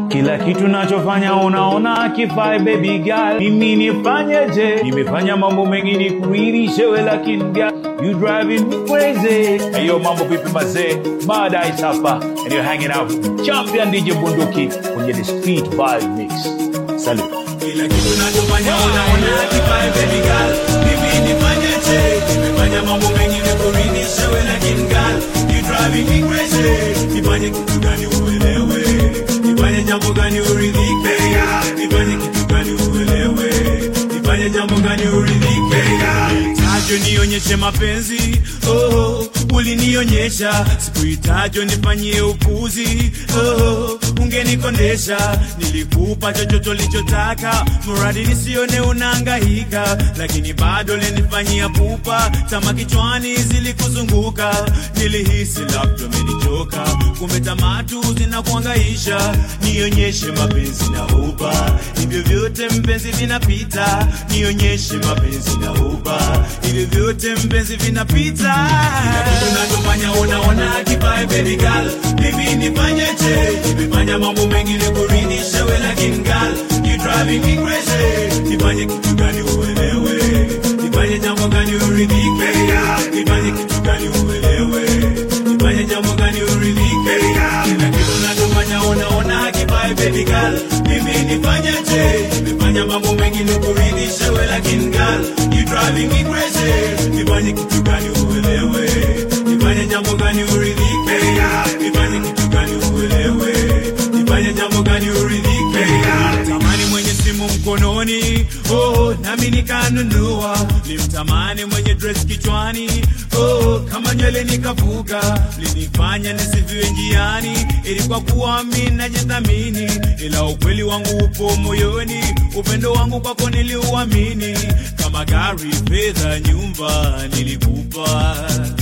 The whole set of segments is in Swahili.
kila kitu nachofanya unaona kifai baby girl mimi nifanyeje nimefanya mambo mengi nikuridhishe we lakini girl you driving me crazy hey yo mambo vipi mazee baadaye hapa and you're hanging out with champion DJ Bunduki kwenye the street vibe mix salute kila kitu nachofanya unaona kifai baby girl mimi nifanyeje nimefanya mambo mengi nikuridhishe we lakini girl you driving me crazy nifanye kitu gani uelewe nifanye jambo gani uridhike nifanye kitu gani uelewe nifanye jambo gani uridhike tajo nionyeshe mapenzi oh, ulinionyesha sikuhitajo nifanyie upuzi oh, ungenikondesha nilikupa chochote ulichotaka mradi nisione unaangahika lakini bado linifanyia pupa tama kichwani zilikuzunguka nilihisi labda umenichoka kumbe tamatu zinakuangaisha nionyeshe mapenzi na uba hivyo vyote mpenzi vinapita nionyeshe mapenzi na uba hivyo vyote mpenzi vinapita tunachofanya unaona kibae baby girl mimi nifanyeje nimefanya mambo mengi nikuridhishe we lakini girl you driving me crazy nifanye kitu gani uelewe nifanye jambo gani uridhike nifanye kitu gani uelewe nifanye jambo gani uridhike kila kitu nachofanya unaona kibae baby girl mimi nifanyeje nimefanya mambo mengi nikuridhishe we lakini girl you driving me crazy nifanye kitu gani uelewe nifanye jambo gani uridhike nifanye kitu gani uelewe nifanye jambo gani uridhike tamani mwenye simu mkononi oh, nami nikanunua limtamani mwenye dress kichwani oh, kama nywele nikavuka linifanya nisiviwe njiani ili kwa kuwa mi najithamini ila ukweli wangu upo moyoni upendo wangu kwako niliuamini kama gari fedha nyumba nilikupa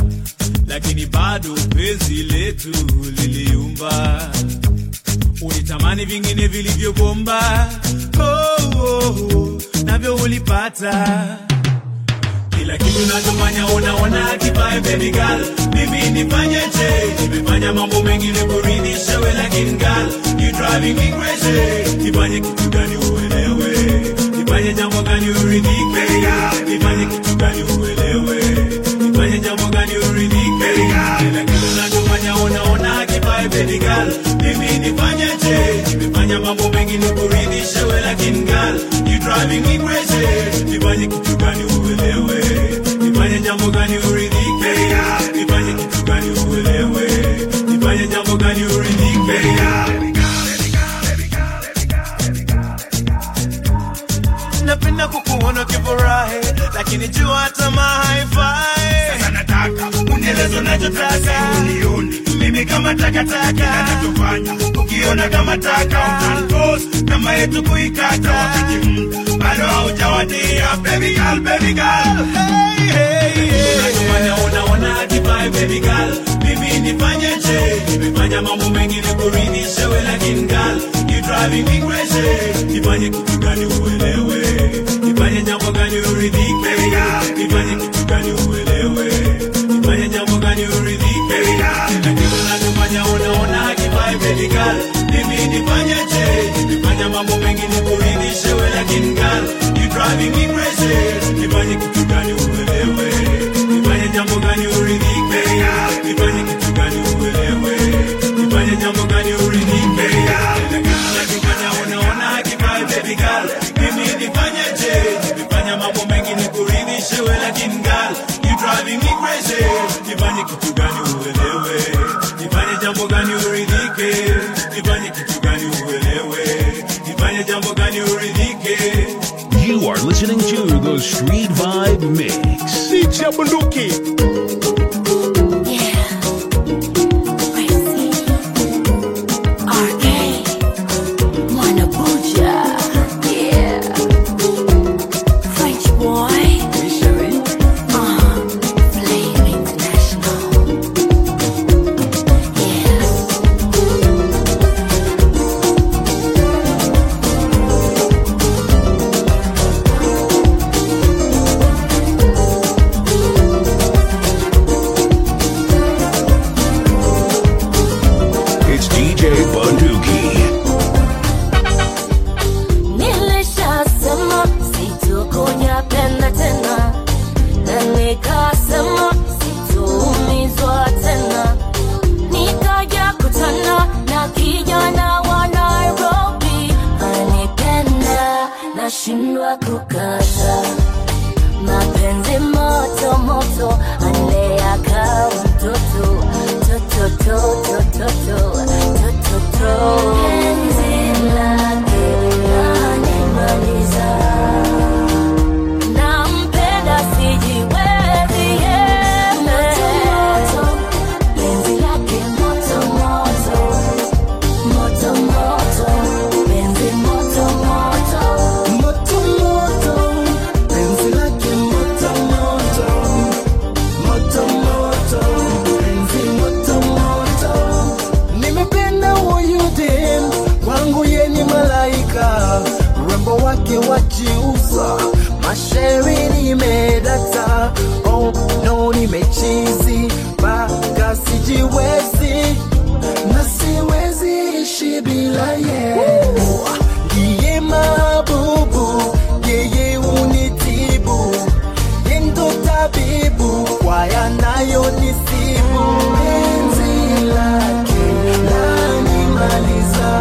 lakini bado penzi letu liliumba ulitamani vingine vilivyobomba oh, oh, oh, navyo ulipata kila kitu nachofanya unaona kibae baby girl mimi nifanyeje nimefanya mambo mengi nikuridhishe we lakini girl you driving me crazy nifanye kitu gani uelewe nifanye jambo gani uridhike nifanye kitu gani uelewe nifanye jambo gani uridhike kila kitu nachofanya unaona kibae baby girl mimi nifanyeje nimefanya mambo mengi nikuridhishe we lakini girl you driving me crazy nifanye kitu gani uelewe nifanye jambo gani uridhike nifanye kitu gani uelewe nifanye jambo gani uridhike napenda kukuona ukifurahi lakini jua tamaa haifai sasa nataka unielezo nachotaka unioni mimi kama takataka nachofanya ukiona kama taka utantos kama yetu kuikata wakati muda bado haujawadia baby girl baby girl hey, hey, hey. Unachofanya unaona kibae baby girl mimi nifanyeje nimefanya mambo mengi nikuridhishe we lakini girl you driving me crazy nifanye kitu gani uelewe nifanye jambo gani uridhike nifanye kitu gani uelewe nifanye jambo gani uridhike kila kitu nachofanya unaona kibae baby girl mimi nifanyeje nimefanya mambo mengi nikuridhishe we lakini girl you driving me crazy nifanye kitu gani uelewe nifanye jambo gani uridhike nifanye kitu gani uelewe nifanye jambo gani uridhike kila kitu nachofanya unaona kibae baby girl mimi nifanyeje nimefanya mambo mengi nikuridhishe we lakini girl you driving me crazy nifanye kitu gani uelewe nifanye jambo gani uridhike nifanye kitu gani uelewe nifanye jambo gani uridhike You are listening to the Street Vibe Mix. DJ Bunduki. It's DJ Bunduki. Nampenda sijiwezi yeye. Penzi lake moto moto, moto moto, penzi moto moto. Moto moto, penzi lake moto moto, moto moto, penzi moto moto. Nimependa huyu dem, kwangu ye ni malaika, urembo wake wajiuza, mashairi nimedata, oh no nimechizi, mpaka sijiwezi na siwezi ishi bila ye. Ndiye mabubu, yeye unitibu, ye ndo tabibu kwa yanayonisibu. Penzi lake lanimaliza,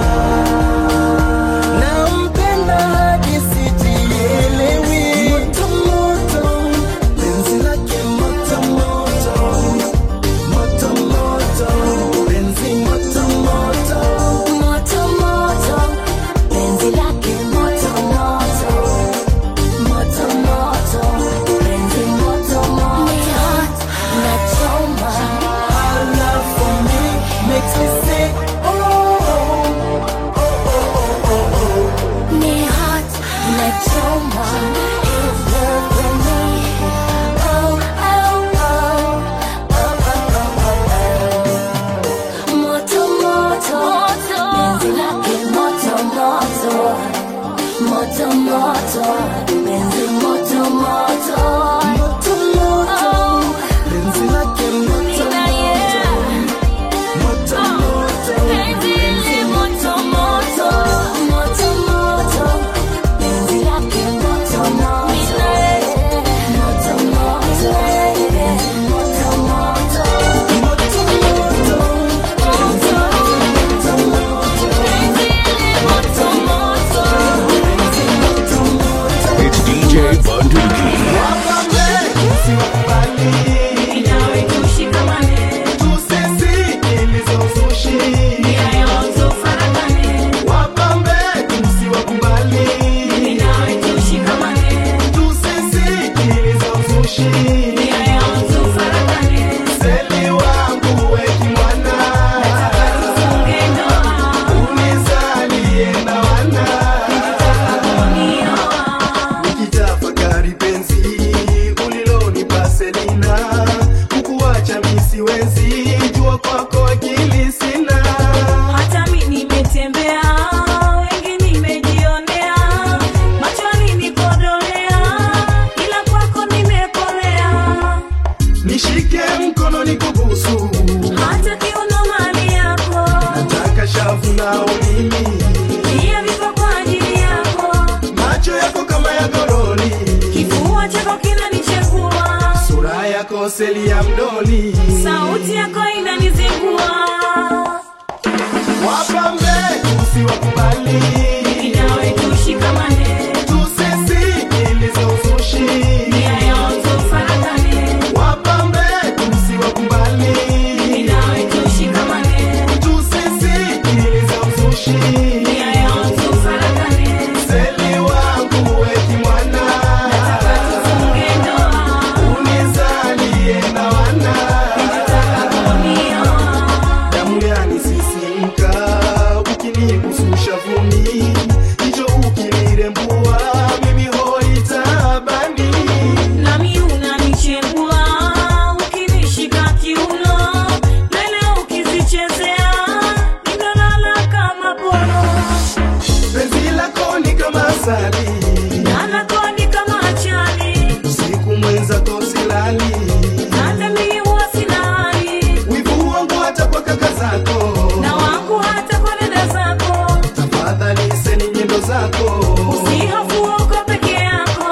nampenda hadi sijielewi. Moto moto, penzi lake moto moto, moto moto, penzi moto moto. Moto moto, penzi lake moto moto, moto moto, penzi moto moto. Nachoma, Her love for me makes me say, oh, oh, oh, oh, oh, ni hot, nachoma. His love for me. Oh, oh, oh, oh, oh, oh, oh. Moto moto, penzi lake moto moto, moto moto, penzi moto moto. moto moto, penzi lake moto moto, moto moto, Penzi moto moto, moto moto, penzi lake moto moto, moto moto, penzi moto moto, moto moto, moto moto, penzi moto moto. It's DJ Bunduki. wapambe usiwakubali, Inawe tushikamane, tusisikilize uzushi. nyayo tufarakane, Wapambe usiwakubali, inawe tushikamane, tusisikilize uzushi. nyayo tufarakane, Seli wangu weki mwana, tufunge ndoa, unizalie na wana. nioa. Nikitafakari penzi ulilonipa Selina, kukuacha mi siwezi, jua kwako akili sina. Hata mi nimetembea, wengi nimejionea, machoni nikodolea, ila kwako nimekolea. Nishike mkono nikubusu, Hata kiuno mali yako, nataka shavu nao mimi, pia vipo kwa ajili yako. macho yako kama ya goroli, Kifua chako kinanichekua, sura yako seli ya mdoli. sauti yako inanizingua. Wapambe usiwakubali, Inawe tushikamane, tusisikilize uzushi. nyayo tufarakane. Wapambe usiwakubali, Inawe tushikamane, tusisikilize uzushi. nyayo tufarakane. Seli wangu weki mwana, Tufunge ndoa, unizalie na wana. nioa. Damu yanisisimka ukinigususha vumi, hicho ukilirembua mimi hoi taabani. Nami unanichembua, ukinishika kiuno, lele ukizichezea, ninalala kama poro. Penzi lako ni kama asali, Nanakoni kama achani, usiku mwenza tosilali, hata mimi huwa sina hali, wivu wangu hata kwa kaka zako, na wangu hata kwa dada zako. tafadhali seni nyendo zako. Usihofu uko peke yako.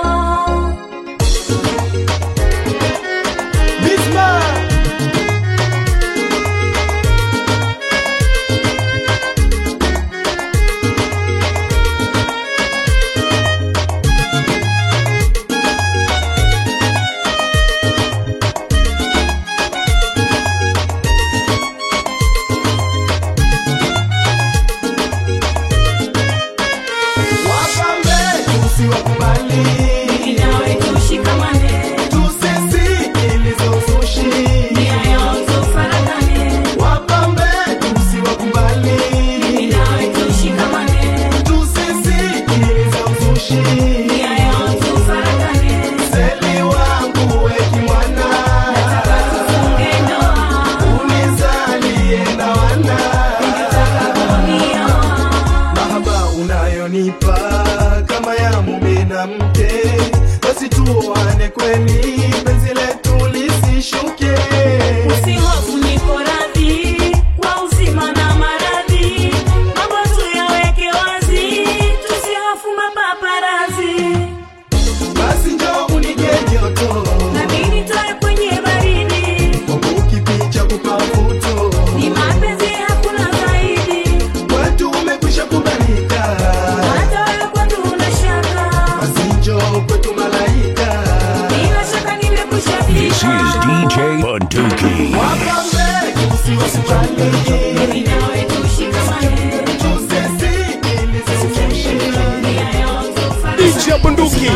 Bisma unanipa kama ya mume na mke basi tuoane kweli penzi letu lisishuke Usihofu niko radhi kwa uzima na maradhi, mambo tuyaweke wazi, tusihofu mapaparazi, basi njoo unige joto nami nitoe kwenye baridi. ukipicha kupafuto Ni mapenzi hakuna zaidi, kwetu umekwisha kubalika hata wewe kwangu una shaka, basi njoo kwetu malaika bila shaka nimekwisha This is fika. DJ Bunduki. wapambe usiwasipande Mimi nawe tushikamane, nia yote ufanane. DJ ya bunduki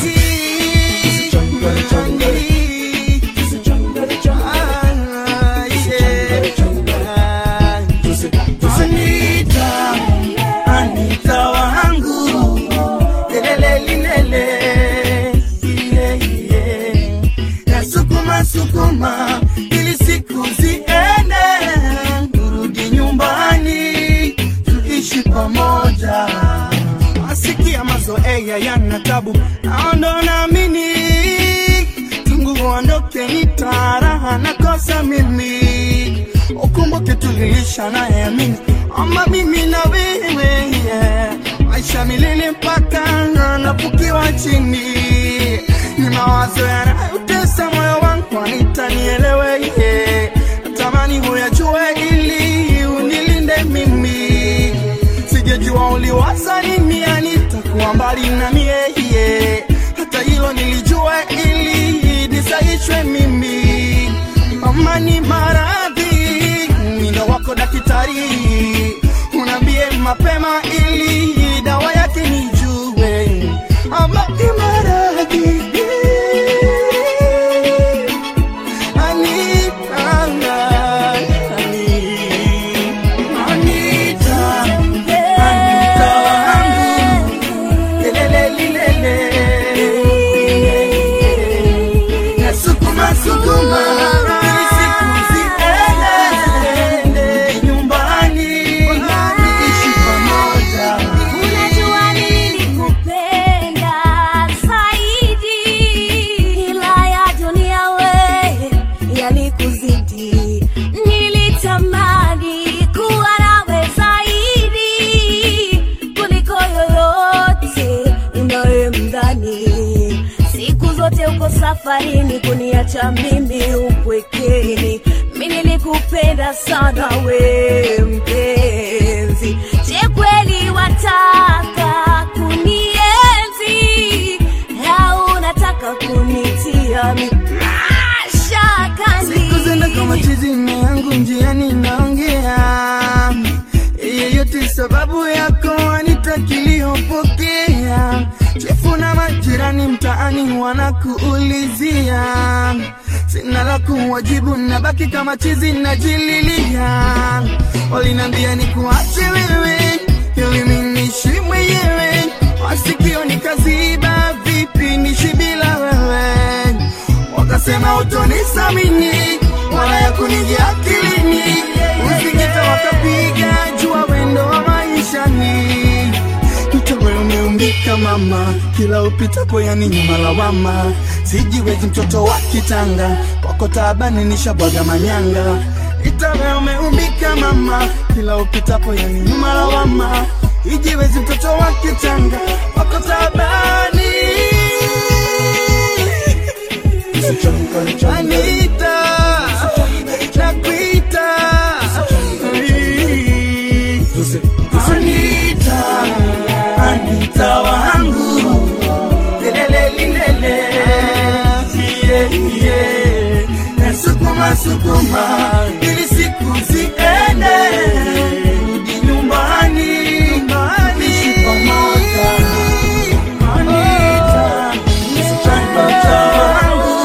Anita, Anita wangu lelele lilele iye iye nasukuma sukuma ili siku ziende turudi nyumbani tuishi pamoja asikia mazoea yana tabu naondo naamini tangu uondoke nitaraha nakosa mimi ukumbuke tulilisha nayeamini ama mimi na wewe yeah. maisha milele mpaka napukiwa chini ni mawazo yanayotesa moyo wangu anitanielewe yeah. natamani huyajue ili unilinde mimi sijajua uliwaza nini anitakuwa mbali na mie yeah. hata hilo nilijua ili nisaishwe mimi mama ni maradhi mino wako daktari unaambie mapema ili dawa yake nijue ama ni maradhi Anitanga, Anita, Anita wangu, lelele lilele. Nasukuma sukuma ili siku ziende nyumbani ishi pamoja. Unajua nilikupenda zaidi, ila ya dunia we yalikuzidi. Nilitamani kuwa nawe zaidi kuliko yoyote unayemdhani. Siku zote uko safarini kuniacha mimi upwekeni. Mi nilikupenda sana we mpenzi, je kweli wataka kunienzi au unataka kunitia mi mashakani? Siku zenda kama chizi mme yangu njiani naongea yeyote sababu yako anitakiliyopokea chefu na majirani mtaani wanakuulizia sina la kuwajibu nabaki kama chizi najililia walinambia ni kuache wewe ili minishi mwenyewe wasikio nikaziba vipi nishi bila wewe wakasema utonisamini wala ya kunijia akilini usikita wakapiga jua wendo wa maishani mtawe umeumbika mama kila upitapo yani nyuma lawama sijiwezi mtoto wa kitanga kwako taabani nishabwaga manyanga itawe umeumbika mama kila upitapo yani nyuma lawama ijiwezi mtoto wa kitanga kwako taabani Anita, nakuita. Anita, Anita wangu. Lelele, lilele. Yeah, yeah. Nasukuma, sukuma ili siku ziende rudi nyumbani ishi pamoja Anita, Anita wangu.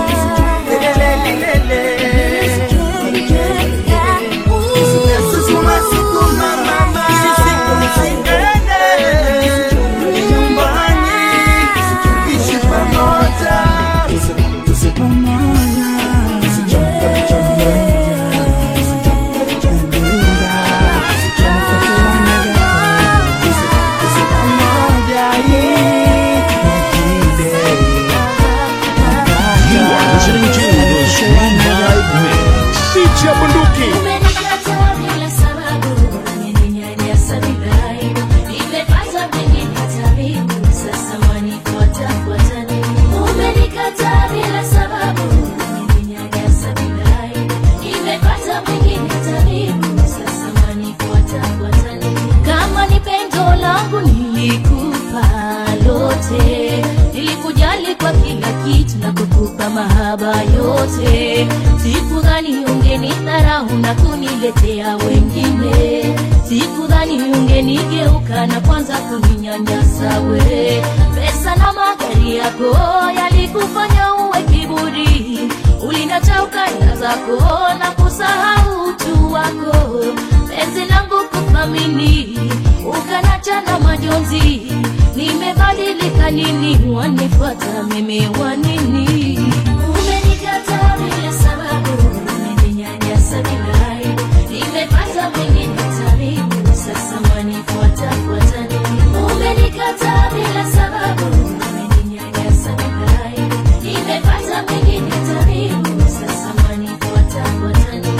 Sukuma, sukuma, mama. Tuende nyumbani, ishi pamoja. Pamoja. Nimeninyanyasa bila aibu, nimepata mengi mataribu, sasa wanifuata fuata nini? Umenikataa bila sababu, nimeninyanyasa bila aibu, nimepata mengi mataribu, sasa wanifuata fuata nini? Kama ni pendo langu nilikupa lote, nilikujali kwa kila kitu na kukupa mahaba yote. Sikudhani ungenidharau na kuniletea wengine, sikudhani ungenigeuka na kwanza kuninyanyasa we. Pesa na magari yako yalikufanya uwe kiburi, ulinacha ukanda zako na kusahau utu wako. Penzi langu kuthamini, ukanacha na majonzi. Nimebadilika nini? Wanifuata mimi wanini? Umenikataa bila sababu, umeninyanyasa bila aibu. Nimepata mengine tabibu, sasa wanifuata fuata nini? Umenikataa bila sababu, umeninyanyasa bila aibu. Nimepata mengine tabibu, sasa wanifuata fuata nini?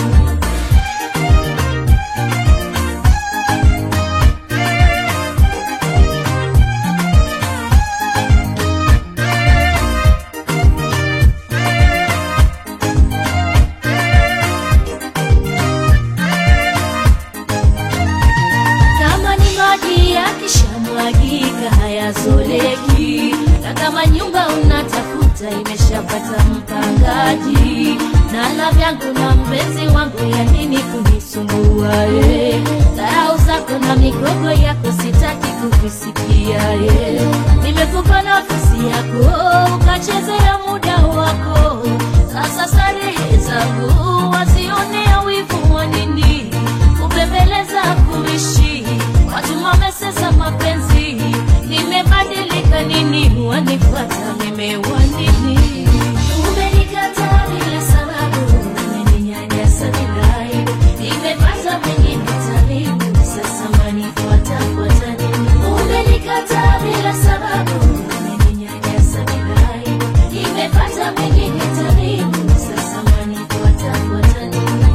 kama ni maji yakishamwagika hayazoleki, na kama nyumba unatafuta imeshapata mpangaji, na la vyangu na mpenzi wangu, ya nini kunisumbua? eh? Dharau zako na migogo yako sitaki kuvisikia. eh. Nimekupa nafasi yako ukachezea muda wako, sasa starehe zangu wasionea wivu wa nini? kupembeleza kuishi watu wamesesa mapenzi nimebadilika nini wanifuata nimewanini umenikataa bila sababu umeninyanyasa bila aibu nimepata mengine tabibu sasa wanifuata fuata nini umenikataa bila sababu umeninyanyasa bila aibu nimepata mengine tabibu sasa wanifuata fuata nini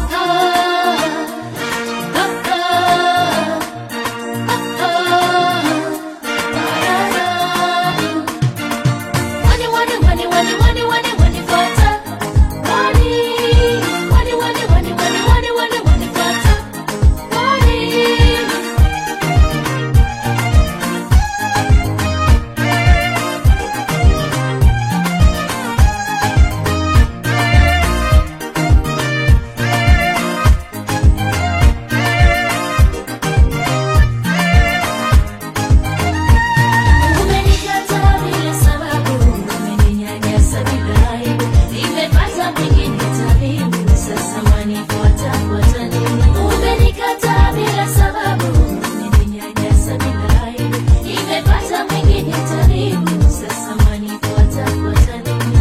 Umenikataa bila sababu, umeninyanyasa bila aibu. Nimepata mengine tabibu, sasa wanifuata fuata nini? Umenikataa bila sababu, umeninyanyasa bila aibu. Nimepata mengine tabibu, sasa wanifuata fuata nini?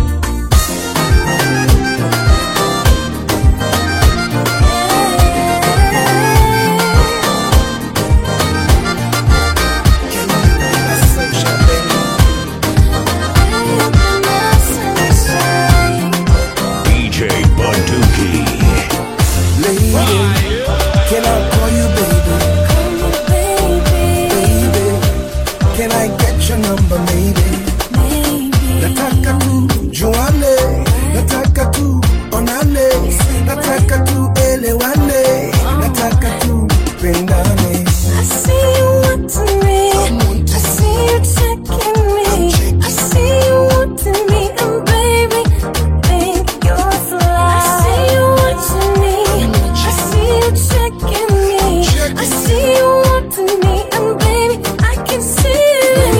DJ Bunduki. Lady, can I call you baby? Baby, can I get your number maybe? Nataka tu juane, nataka tu onane, nataka tu elewane, nataka tu pendane. I see you wanting me. I see you checking me. I see you wanting me, and baby, I think you're fly. I see you watching me. I see you checking me. I see you wanting me, and baby, I can see it.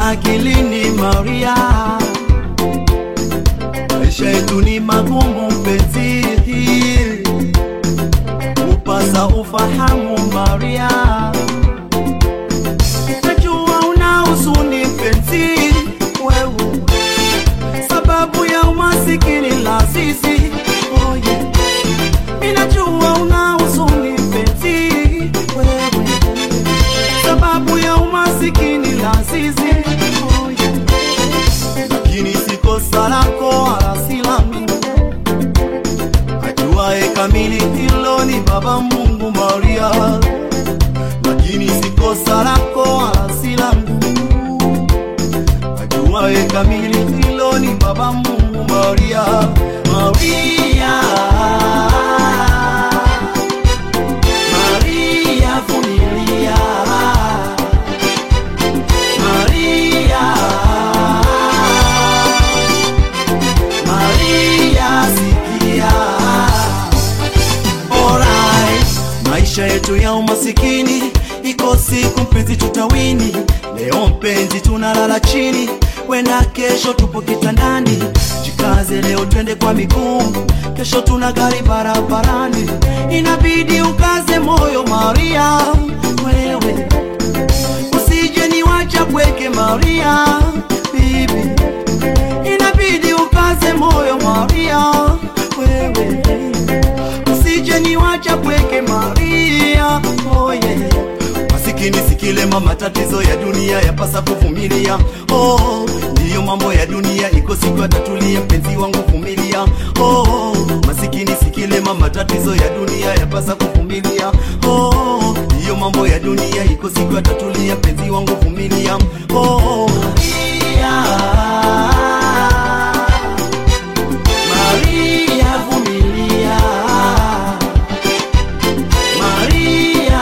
akilini Maria, maisha yetu ni magumu mpenzi, upasa ufahamu Maria, najua una huzuni mpenzi wewe, sababu ya umasikini la sisi oh yeah. Ninajua una huzuni mpenzi wewe, sababu ya umasikini la sisi oh yeah. Lakini si kosa lako wala si langu, ajuaye kamili hilo ni Baba Mungu Maria, lakini si kosa lako wala si langu, ajuaye kamili hilo ni Baba Mungu Maria, Maria. Maria vumilia, Maria, Maria sikia. Alright, maisha yetu ya umasikini iko siku mpenzi tutawini. Leo mpenzi tunalala chini, wenda kesho tupo kitandani. Jikaze leo twende kwa miguu, kesho tuna gari barabarani. Inabidi ukaze moyo Maria, wewe usije niwacha pweke Maria, bibi inabidi ukaze moyo Maria, wewe usije niwacha pweke Maria, oh yeah. Masikini sikilema, matatizo ya dunia yapasa kuvumilia. Oh, ndiyo mambo ya dunia, iko siku atatulia. Mpenzi wangu vumilia. Oh, masikini sikilema, matatizo ya dunia yapasa kuvumilia. Oh, ndiyo mambo ya dunia, iko siku atatulia. Mpenzi wangu vumilia. Oh, Maria, Maria vumilia. Maria,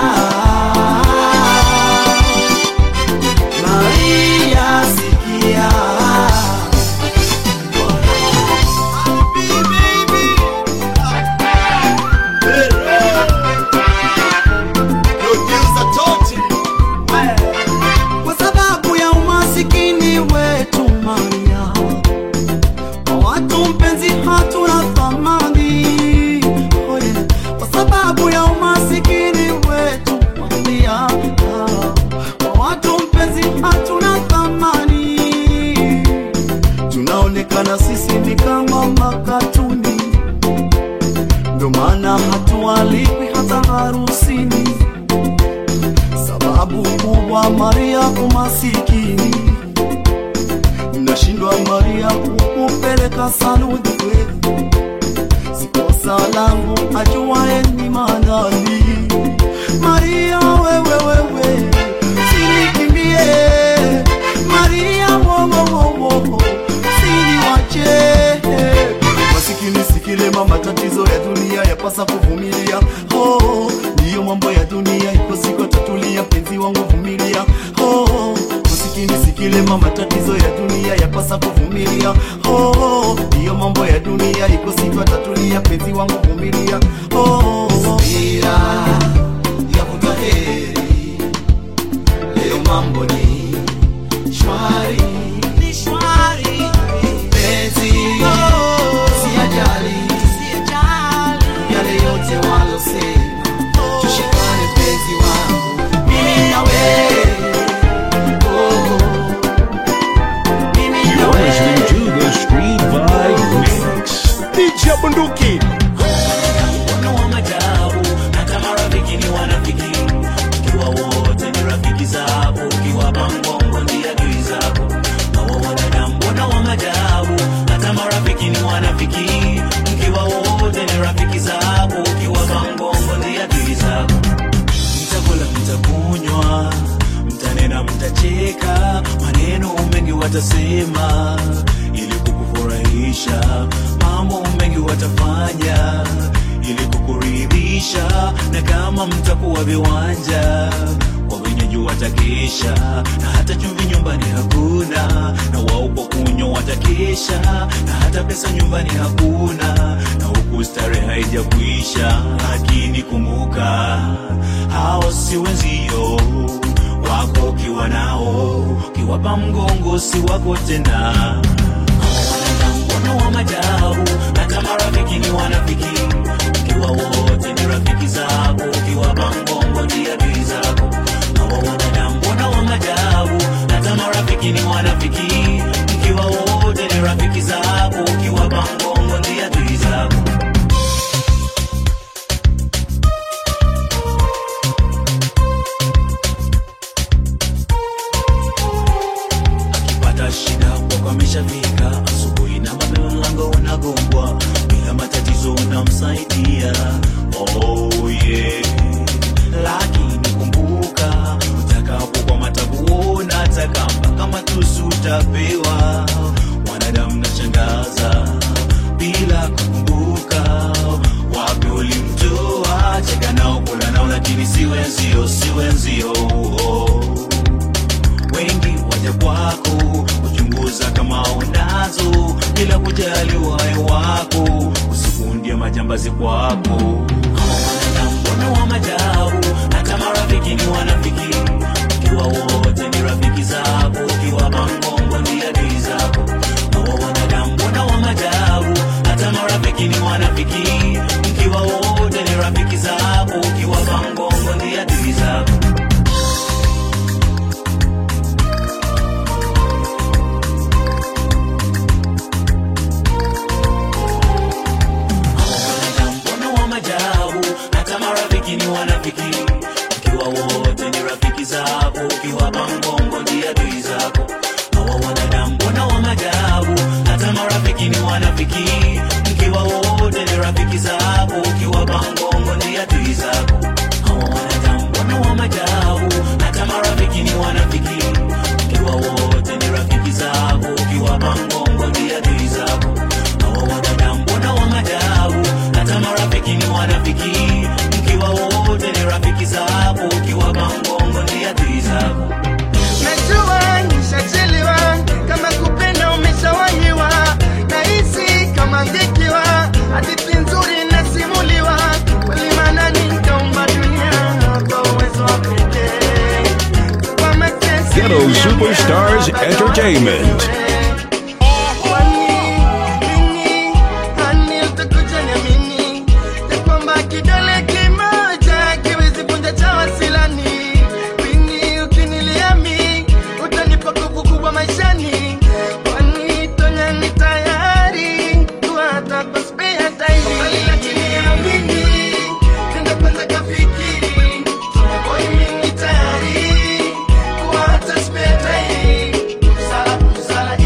Maria sikia. Baby, Producer Toti. Kwa sababu ya umasikini wetu Maria, kwa watu mpenzi hatuna thamani oh yeah. Kwa sababu ya umasikini wetu Maria, kwa watu mpenzi hatuna thamani, tunaonekana sisi ni kama makatuni, ndo maana hatualikwi hata harusini. Sababu kubwa Maria umasikini, mnashindwa Maria kukupeleka saluni kwetu. Sikosa langu ajuaye ni manani. Maria wewe wewe, sinikimbie Maria wowowowo, siniwache masikini sikilema, matatizo ya dunia yapasa kuvumilia. Oh, ndiyo mambo ya dunia, iko siku atatulia. Mpenzi wangu vumilia. Oh, masikini sikilema, matatizo ya dunia yapasa kuvumilia. Oh, ndiyo mambo ya dunia, iko siku atatulia. Mpenzi wangu vumilia. Oh, subira yavuta heri, leo mambo ni shwari, ni shwari penzi siyajali yale yote walosema, tushikane penzi wangu mimi na wewe oh, mimi na You're wewe listening to the Street Vibe Mix. DJ Bunduki. Mkono wa majabu, hata marafiki ni wanafiki. Ukiwa wote ni rafiki zako, ukiwa bangongo ndiye adui zako. Hawa wanadamu mbona wa majabu, hata marafiki ni wanafiki. Mkiwa wote ni rafiki zako, ukiwa bangongo ndiye adui zako. Mtakula, mtakunywa, mtanena, mtacheka, maneno mengi watasema ili kukufurahisha, mambo mengi watafanya ili kukuridhisha, na kama mtakuwa viwanja kwa wenyeji watakesha, na hata chumvi nyumbani hakuna, na wao kwa kunywa watakesha, na hata pesa nyumbani hakuna, na huku starehe haijakwisha. Lakini kumbuka, hao si wenzio wako ukiwa nao, ukiwa ukiwapa mgongo si wako tena mkono wa majabu hata marafiki ni wanafiki ukiwa wote ni rafiki zako ukiwapa mgongo ndi adui zako hawa wanadamu mbona wa majabu hata marafiki ni wanafiki ukiwa wote ni rafiki zako ukiwapa mgongo ndi adui zako akipata shida kwako ameshafika asubuhi na mapema mlango unagongwa bila matatizo unamsaidia oh, yeah. lakini kumbuka utakapokwama takuona takamba kama tusu utapewa mwanadamu nashangaza bila kukumbuka wapi ulimtoa cheka nao kula nao lakini si wenzio si wenzio oh wengi waja kwako kuchunguza kama unazo bila kujali uhai wako usikundia majambazi kwako Hawa wanadamu mbona wa majabu hata marafiki ni wanafiki ukiwa wote ni rafiki zako ukiwa mangongo ni adui zako hawa wanadamu mbona wa majabu hata marafiki ni wanafiki mkiwa wote ni rafiki zako ukiwa mangongo ni adui zako mkono wa majabu hata marafiki ni wanafiki ukiwa wote ni rafiki zako ukiwa mangongo ndi adui zako hawa wanadamu mbona wa majabu hata marafiki ni wanafiki mkiwa wote ni rafiki zako ukiwa mangongo ndi adui zako hawa wanadamu mbona wa majabu hata marafiki ni wanafiki ukiwa wote ni rafiki zako ukiwa mangongo ndi adui zako hawa wanadamu mbona wa majabu hata marafiki ni wanafiki mkiwa wote ni rafiki zako ukiwa mangongo ni adui zako najua nishachelewa kama kupenda umeshawanyiwa nahisi kama ngekiwa hadithi nzuri nasimuliwa kweli manani nikaumba dunia kwa uwezo wa pekee kwa mateso Ghetto Superstars Entertainment. Hani utakuja niamini ya kwamba kidole kimoja kiwezi vunja cha wasilani. Pindi ukiniliami utanipa nguvu kubwa maishani, kwani tonya ni tayari kuwa hata kwa spare time. Mbali lakini amini, tenda kwanza kafikiri, boy mimi tayari kuwa hata spare time. Sala, sala,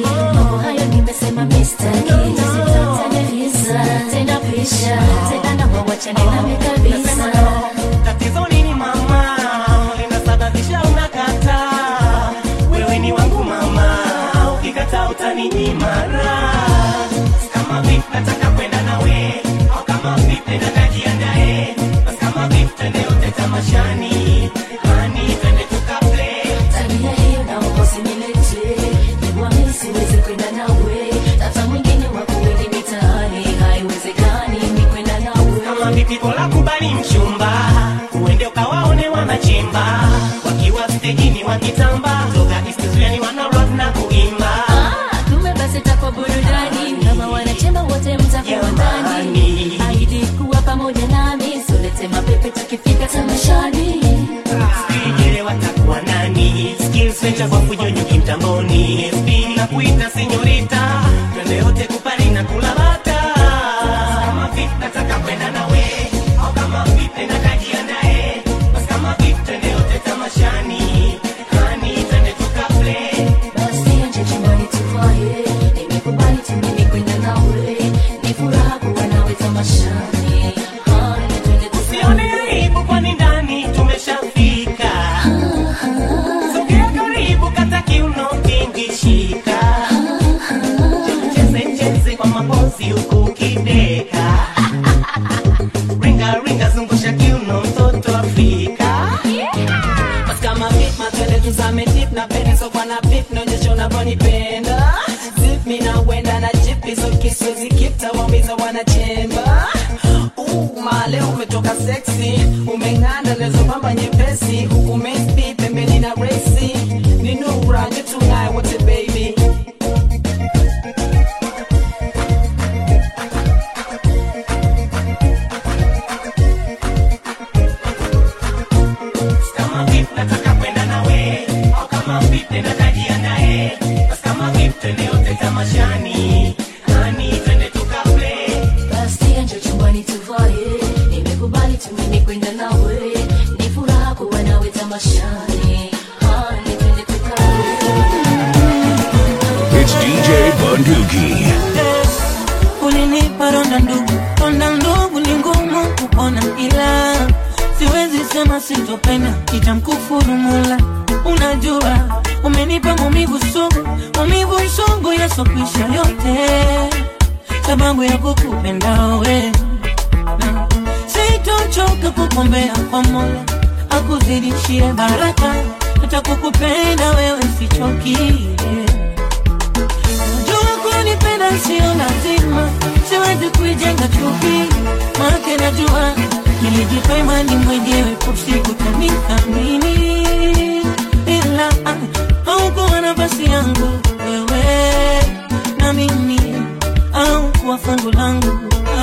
mambo hayo nimesema mistaki Sitataja tena pisha tena naomba wachane nami kabisa tatizo nini mama linasababisha unakataa wewe ni wangu mama ukikataa utaninyimara kama vipi nataka kwenda nawe au kama vipi nenda kajiandae basi kama vipi twende yote tamashani hani twende tukaple tabia hiyo naomba usinilete jua mimi siwezi kwenda nawe tata mwingine wako wengi mitaani haiwezekani mi kwenda nawe kama vipi bora kubali mchumba uende ukawaone wanachimba wakiwa stejini wakitamba toka istizuani wana rap na kuimba Ah, kumbe basi takwa burudani kama wanachemba wote mtakuwa ndani ahidi kuwa pamoja nami solete mapepe tukifika tamashani Sijele watakuwa nani skills venture kwa kunyonyoki mtamboni SP na kuita senyorita twende yote kupari na kula bata kama vipi nataka kwenda nawe au kama vipi na kajiandae basi kama vipi twende yote tamashani hani twende tukaplay basi anje chumbani tuvae nimekubali tu mimi kwenda nawe ni furaha kuwa nawe tamashani Haya, twende usione aibu kwani ndani tumeshafika sogea karibu kata kiuno kingishika cheze cheze kwa mapozi huku ukideka ringa ringa zungusha kiuno mtoto afrika Basi kama fit matwende tuzame tip na pene so kwa na pip naonyesha unavyonipenda zip mi na wenda na jip hizo kiswezi kip tawaumiza wanachemba Uh, male umetoka sexy umeng'anda lezo pamba nyepesi huku mespi pembeni na resi ni nura nyetungaye wote baby kama vipi nataka kwenda nawe au kama vipi natajiandae basi kama vipi twende yote tamashani hani twende tukaplay basi anje chumbani tuvae nimekubali tu mimi kwenda nawe ni furaha kuwa nawe tamashani Haya, twende tukae It's DJ Bunduki. ulinipa ronda ndugu ronda ndugu ni ngumu kupona ila siwezi sema sitopenda itamkufuru mula unajua umenipa maumivu sugu maumivu sugu yasokwisha yote sababu ya kukupenda we Na sitochoka kukombea kwa mola akuzidishie baraka hata kukupenda wewe sichoki Najua kunipenda sio lazima, siwezi kuijenga chuki, maana najua nilijipa imani mwenyewe, usiku utanithamini, ila ah, haukuwa nafasi yangu wewe na mimi, au kuwa fungu langu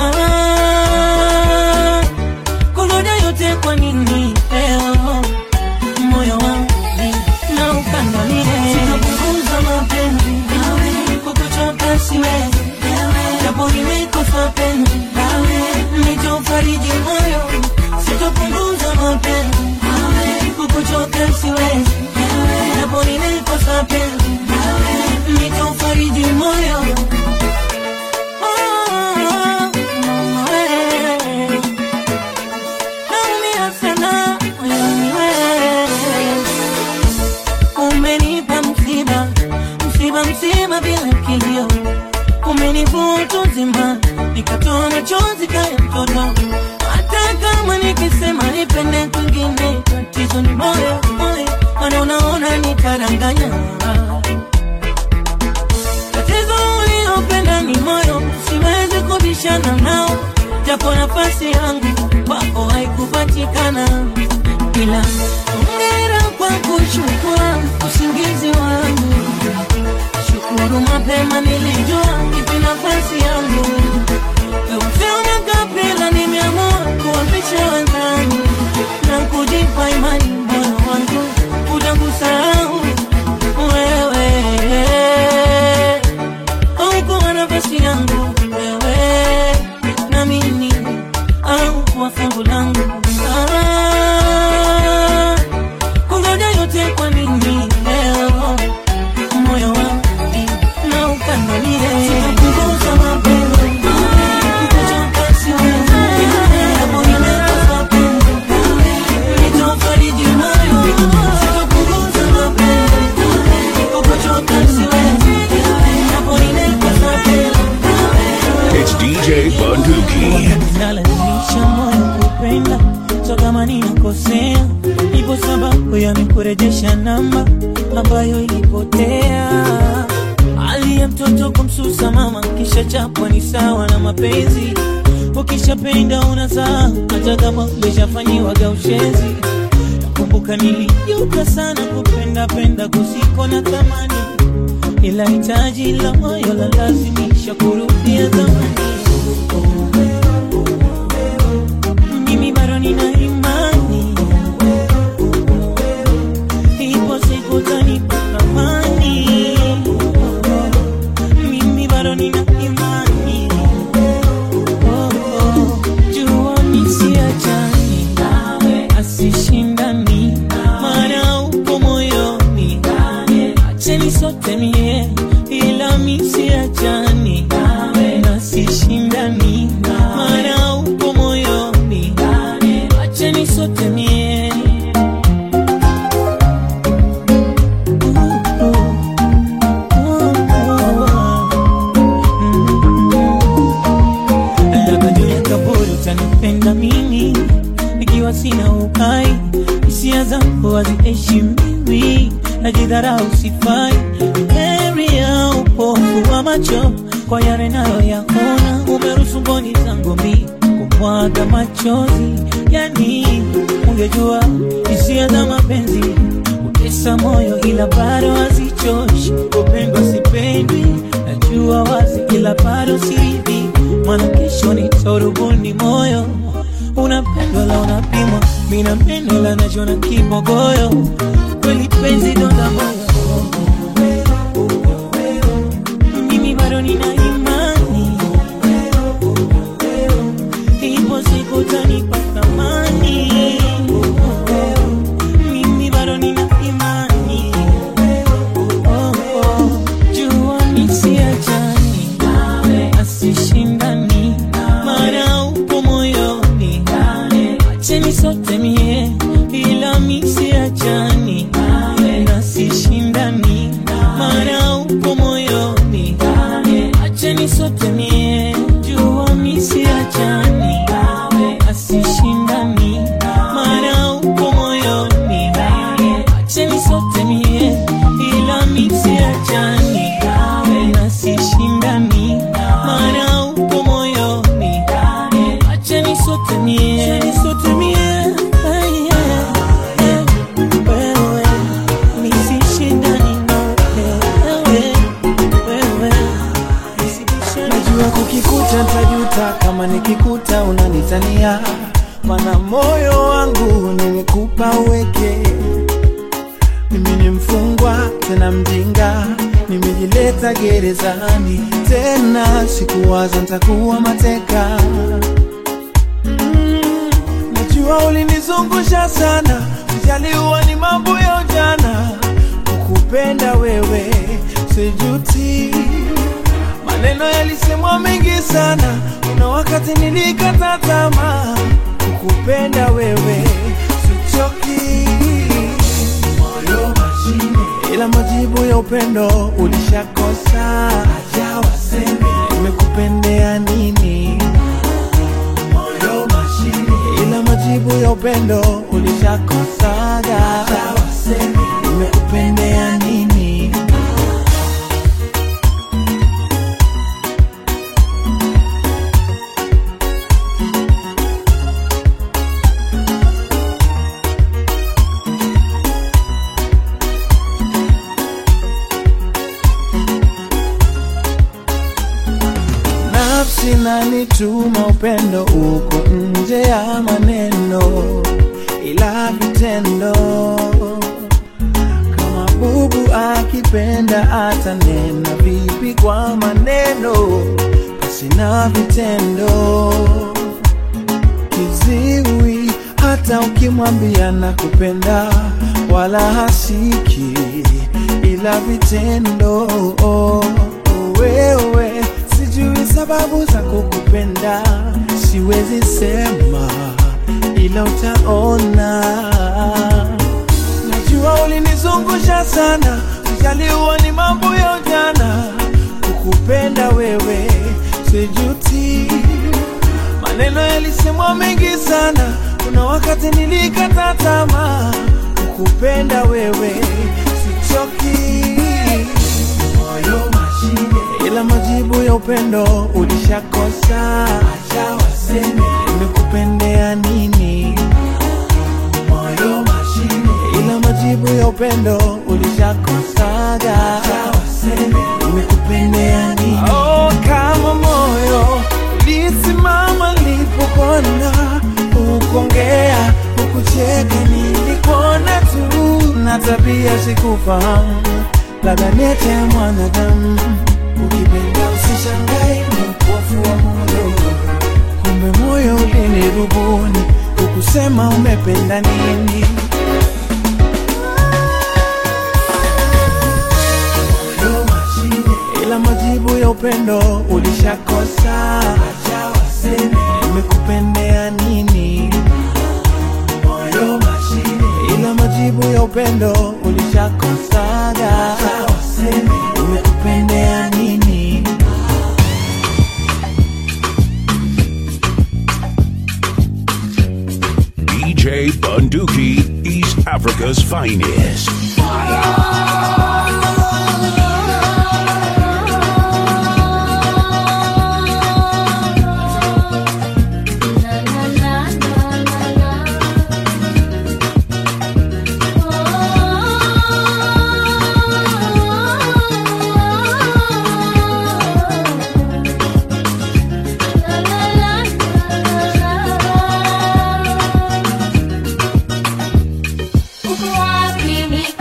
ah, kungoja yote kwa nini leo moyo wangu na ukandamie sitapunguza mapenzi nawe kukuchoka siwezi japo nimekosa penzi nawe nitofariji moyo sitapunguza mapenzi nawe kukuchoka siwezi japo nimekosa penzi nawe nitofariji moyo Oh, mama, we. Naumia sana moyoni wewe umenipa msiba msiba msiba bila kilio umenivuta uzima nikatoa machozi kaya mtoto hata kama nikisema nipende kwingine tatizo ni moyo moyo mana unaona nitaranganya tatizo uliopenda ni moyo siwezi kubishana nao japo nafasi yangu kwako haikupatikana ila ongera kwa kuchukua usingizi wangu shukuru mapema nilijua ipi nafasi yangu Eufema kapila nimeamua kuwapisha wenzangu na kujipa imani moyo wangu utakusahau wewe haukuwa nafasi yangu wewe na mimi au kuwa fungu langu ah, kungoja yote kwa nini leo moyo wangu na nalazimisha moyo kupenda so kama ninakosea ipo sababu yamekurejesha namba ambayo ilipotea hali ya mtoto kumsusa mama kisha chapwa ni sawa na mapenzi ukishapenda unazaa hata kama umeshafanyiwaga ushezi nakumbuka nilijuka sana kupenda penda kusiko na thamani ila hitaji la moyo la lazimisha kurudia zamani mimi bado nina imani ipo siku tanipa thamani mimi bado nina imani Oh, oh. jua misiachani asishindani maana upo moyoni acheni sote mie ila misiachani nasishindani maana upo moyoni acheni sote mie labda juu ya kaburi utanipenda mimi nikiwa sina uhai hisia zangu haziheshimiwi najidharau sifai heri ya upofu wa macho kwa yale nayoyaona umeruhusu mboni zangu mi kumwaga machozi yani ungejua hisia za mapenzi utesa moyo ila bado hazichoshi upendwa sipendwi najua wazi ila bado siridhi mwana kesho nitorubuni moyo unapendwa la unapimwa mina pendo la najona kibogoyo kweli penzi donda moyo mimi bado nina imani ipo siku tanipa thamani mimi bado nina imani Oh, oh. jua misiachani asishindani maana upo moyoni acheni sote mie ila misiachani nasishindani maana upo moyoni acheni sote mie jua misiachani asishindani maana upo moyoni acheni sote mie ila misiachani nasishindani maana upo moyoni acheni sote mie acheni sote mie Ay, yeah, yeah. wewe nisishindani na wewe wewe najua kukikuta ntajuta kama nikikuta unanitania mana moyo wangu nimekupa uweke mimi ni mfungwa tena mjinga nimejileta gerezani tena sikuwaza ntakuwa mateka Mm, najua ulinizungusha sana ujaliwa ni mambo ya ujana kukupenda wewe sijuti maneno yalisemwa mengi sana kuna wakati nilikata tamaa kukupenda wewe sichoki moyo mashine ila majibu ya upendo ulishakosa aja waseme nimekupendea nini moyo mashine ila majibu ya upendo ulishakosaga aja waseme nimekupendea nini nafsi nanituma upendo uko nje ya maneno ila vitendo kama bubu akipenda atanena vipi kwa maneno pasina vitendo kiziwi hata ukimwambia na kupenda wala hasiki ila vitendo wewe sijui sababu za kukupenda siwezi sema ila utaona najua ulinizungusha sana ujaliwa ni mambo ya ujana kukupenda wewe sijuti maneno yalisemwa mengi sana kuna wakati nilikata tamaa kukupenda wewe sichoki moyo mashine ila majibu ya upendo ulishakosa acha waseme nimekupendea nini moyo mashine ila majibu ya upendo ulishakosaga acha waseme nimekupendea nini oh, kama moyo ulisimama nilipopona ukongea ukucheka nilikuona tu na tabia sikufahamu labda nete ya mwanadamu ukipenda usishangae ni upofu wa moyo kumbe moyo ulinirubuni ukusema umependa nini Moyo mashine, ila majibu ya upendo ulishakosa acha waseme nimekupendea nini moyo mashine ila majibu ya upendo ulishakosaga acha waseme nimekupendea nini DJ Bunduki, East Africa's finest. Uko wapi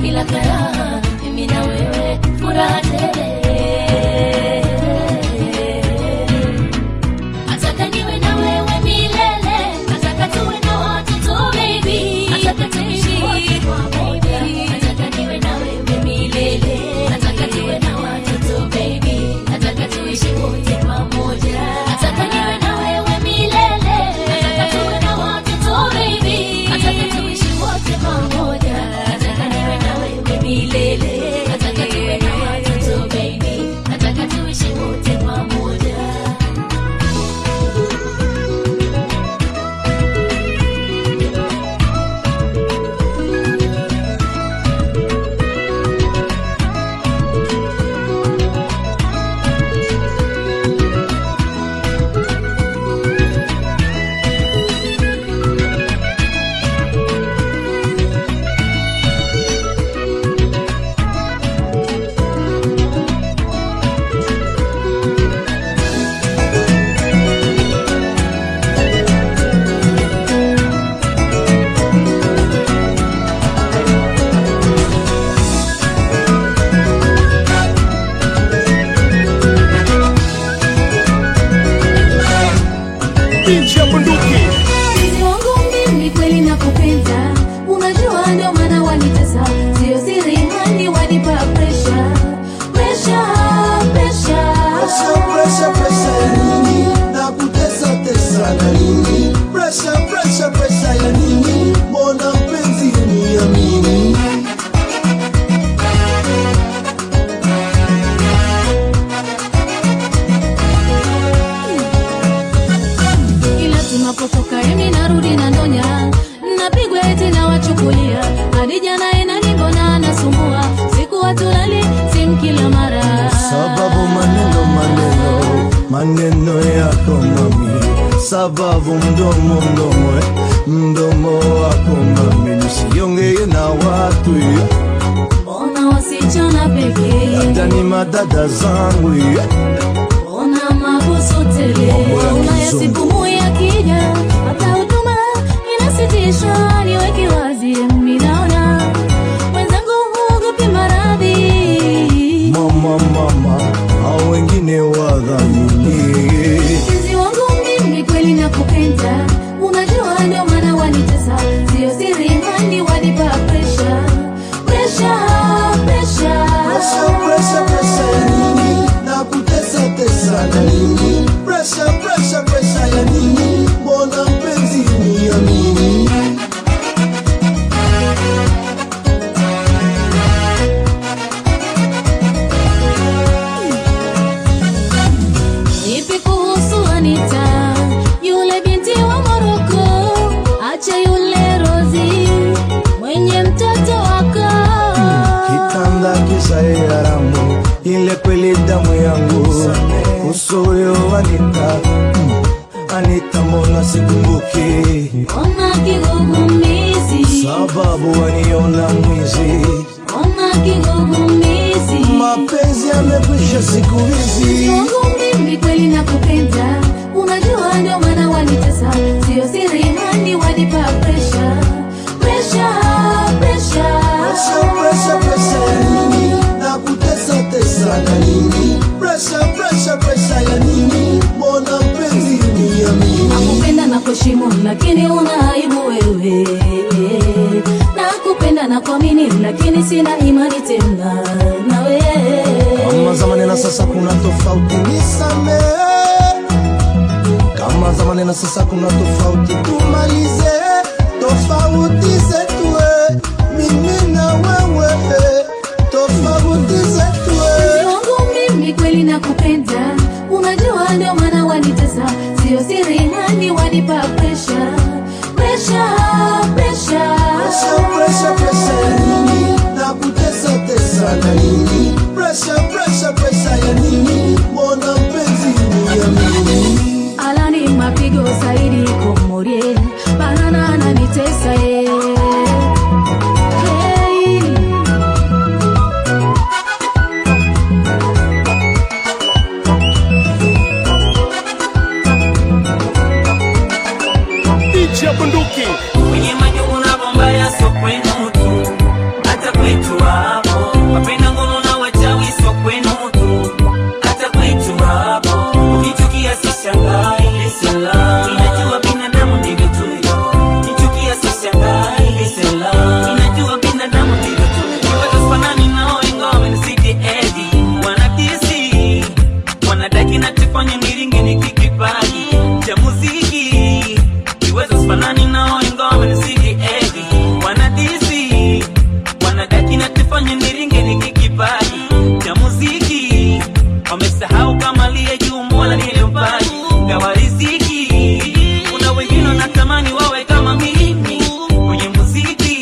bila karaha mimi na wewe furaha tele nataka niwe na wewe milele nataka tuwe na watoto baby nataka tuishi wote pamoja nataka niwe na wewe milele nataka tuwe na watoto baby nataka tuishi wote pamoja nataka niwe na wewe milele nataka tuwe na watoto baby nataka tuishi wote pamoja nataka niwe na wewe milele nataka tuwe na watoto baby nataka tuishi wote pamoja Binti ya bunduki Mpenzi wangu mimi kweli nakupenda, unajua ndio maana wanitesa, sio siri hani wanipa pressure, pressure, pressure. Pressure, pressure, pressure ya nini? Na kutesa tesa na nini? Pressure, pressure, pressure ya nini? Mbona mpenzi uniamini? Kila tunapotoka mimi narudi na ndonya, napigwa eti na wachukulia hadi jana inaningona nasumbua, siku watulali simu kila mara Sababu maneno maneno maneno yako mami, sababu mdomo mdomo eh, mdomo wako mami, nisiongee na watu eh, Mbona wasichana pekee, labda ni madada zangu eh. mbona mabusu tele, ulaya sipumu ya kija, hata huduma inasitisha, niweke wazi, mimi naona wenzangu huogopi maradhi Mama mama, hao wengine wadhamini Mpenzi wangu mimi kweli nakupenda, unajua ndio maana wanitesa, sio siri hani wanipa pressure, pressure, pressure. Pressure, pressure, pressure ya nini? Na kutesa tesa na nini? Pressure, pressure, pressure ya nini? Mbona mpenzi uniamini? Nipi kuhusu Anita, yule binti wa Moroko, acha yule Rozi mwenye mtoto wako. Kitanda kisa haramu, ile kweli damu yangu. Uso huyo Anita, mm, Anita mbona sikumbuki? Ona kigugumizi, Sababu waniona mwizi, ona kigugumizi. mapenzi yamekwisha siku hizi. Mpenzi wangu mimi kweli nakupenda, unajua ndio maana wanitesa, sio siri hani wanipa pressure, pressure, pressure. Pressure, pressure, pressure ya nini? Na kutesa tesa na nini? Pressure, pressure, pressure ya nini? Mbona mpenzi uniamini? Nakupenda na kuheshimu lakini una aibu wewe. Nakupenda na kuamini lakini sina imani tena nawe. Kama zamani na sasa kuna tofauti, nisamehe. Kama zamani na sasa kuna tofauti, tumalize tofauti zetu, eh. mimi na wewe, eh. tofauti zetu. eh. Mpenzi wangu mimi kweli nakupenda, unajua ndio maana wanitesa, sio siri hani wanipa pressure, pressure, pressure. Pressure, pressure, pressure ya nini? Na kutesa tesa na nini? Pressure, pressure, pressure ya nini? Mbona mpenzi uniamini? Alani mapigo zaidi komorie, banana ananitesa ye. Hey. wamesahau kama liye juu mola nilimpaji gawa riziki kuna wengine wanatamani wawe kama mimi kwenye muziki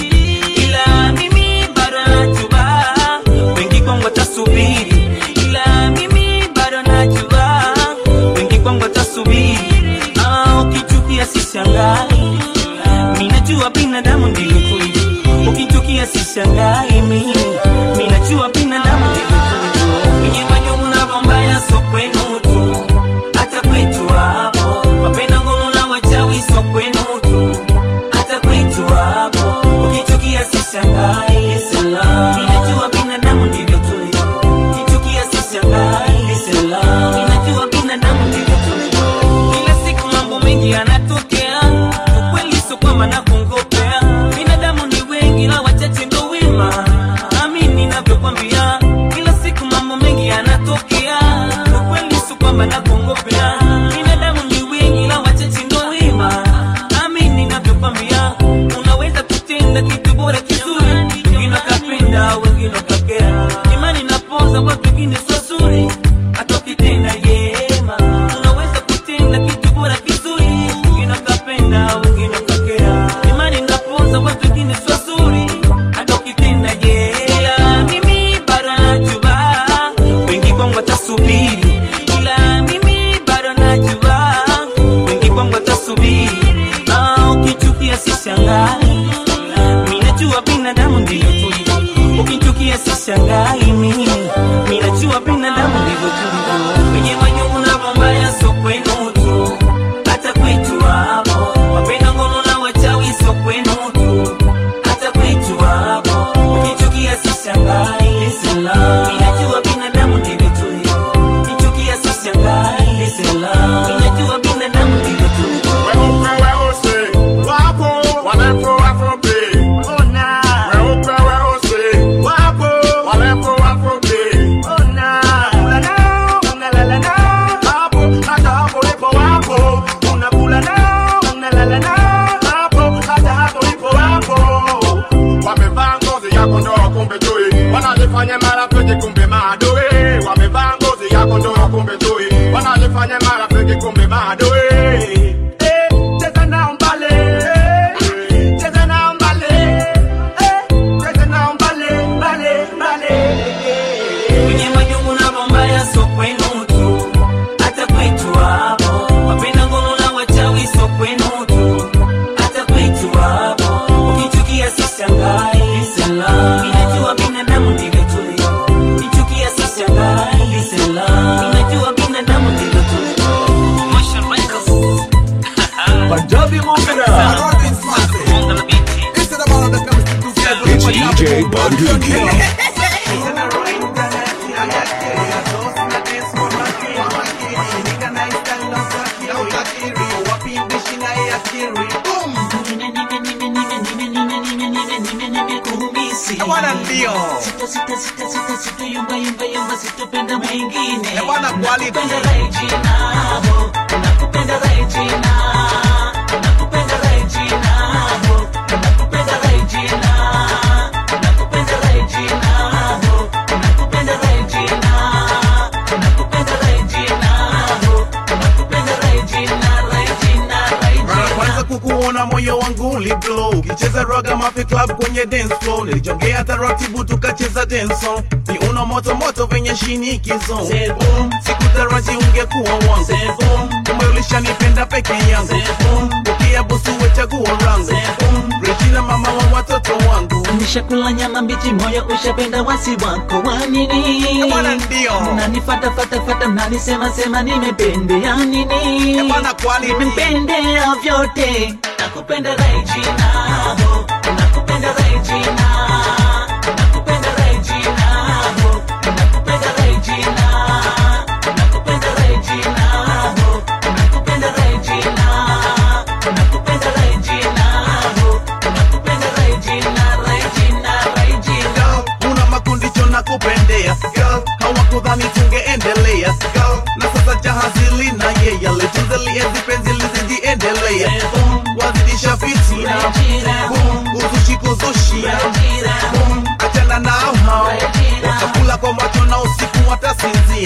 ila mimi bado najua wengi kwangu watasubiri ila mimi bado najua wengi kwangu watasubiri ah, ukichukia sishangai minajua binadamu ndivyo tulivyo ukichukia sishangai mimi minajua binadamu ndivyo tulivyo kwenye majungu na bombaya so kwenu tu hata kwetu hapo wapenda ngono na wachawi so kwenu tu hata kwetu hapo ukichukia sishangai sala minajua binadamu ndivyo tulivyo ukichukia sishangai sala minajua binadamu ndivyo tulivyo kila siku mambo mengi yanatokea ukweli sio kwamba nakungopea binadamu ni wengi na wachache ndo wema amini ninavyokwambia kila siku mambo mengi yanatokea ukweli sio kwamba nakungopea binadamu ni wengi na wachache ndo wema amini ninavyokwambia unaweza kutenda kitu bora kizuri wengine wakapenda wengine wakakera imani napoza watu wengine sio zuri hata ukitenda yema unaweza kutenda kitu bora kizuri wengine wakapenda wengine wakakera imani napoza watu wengine sio zuri hata ukitenda yema mimi bado najua wengi kwangu watasubiri ila mimi bado najua wengi kwangu watasubiri Ah, ukichukia sishangai minajua binadamu ndivyo tulivyo ukichukia sishangai mimi minajua binadamu ndivyo tulivyo wenye manyungu na mambaya so kwenu tu hata kwetu hapo wapenda ngono na wachawi so kwenu tu hata kwetu hapo ukichukia sishangai sala minajua binadamu ndivyo tulivyo ukichukia sishangai sala minajua binadamu ndivyo tulivyo Weupe weusi wapo warefu wafupi, weupe weusi wapo warefu wafupi, unakula nao unalala nao hapo, hata hapo ulipo wapo, unakula nao unalala nao hapo, hata hapo ulipo wapo. Wamevaa ngozi ya kondoo kumbe chui, wanajifanya marafiki kumbe maadui. Wamevaa ngozi ya kondoo kumbe chui, wanajifanya marafiki kumbe maadui. Eh, cheza nao mbale, eh, cheza nao mbale, eh, cheza nao mbale, mbale, mbale. kwenye majungu na mambaya so kwenu tu hata kwetu hapo wapenda ngono na wachawi so kwenu tu hata kwetu hapo ukichukia sishangai sala inajua binadamu ndivyo tulivyo ukichukia sishangai sala inajua binadamu ndivyo tulivyo Motion Records. Punjabi Mungana. It's DJ Bunduki. Bwana ndio sita sita sita sita sita yumba yumba yumba sitopenda mwingine bwana quality nakupenda Regina ho nakupenda Regina nakupenda Regina ho nakupenda Regina nakupenda Regina ho nakupenda Regina nakupenda Regina ho nakupenda Regina Regina Mara kwanza kukuona moyo wangu uliblow ukicheza raga mafi club kwenye dance floor nilijongea taratibu tukacheza dance song ni una moto moto venye shinikizo sikutaraji ungekuwa wangu kama ulishanipenda peke yangu ukia busu wechaguo rangu Regina mama wa watoto wangu Nishakula nyama mbichi, moyo ushapenda wasi wako wa nini? Bwana ndio. Mnanifata fata fata, mnanisema sema nimependea nini? Bwana quality. Nimependea vyote, nakupenda Regina, ho, nakupenda Regina, nakupenda Regina, ho, nakupenda Regina, nakupenda Regina, ho, nakupenda Regina, nakupenda Regina, ho, nakupenda Regina, Regina, Regina. una makundicho na kupendea hawakudhani tungeendelea na sasa jahazi lina yeye litunzelienzi penzi lizijiendelea wazidisha fitina uzushi kuzushi achana nao hao watakula kwa macho na usiku watasinzia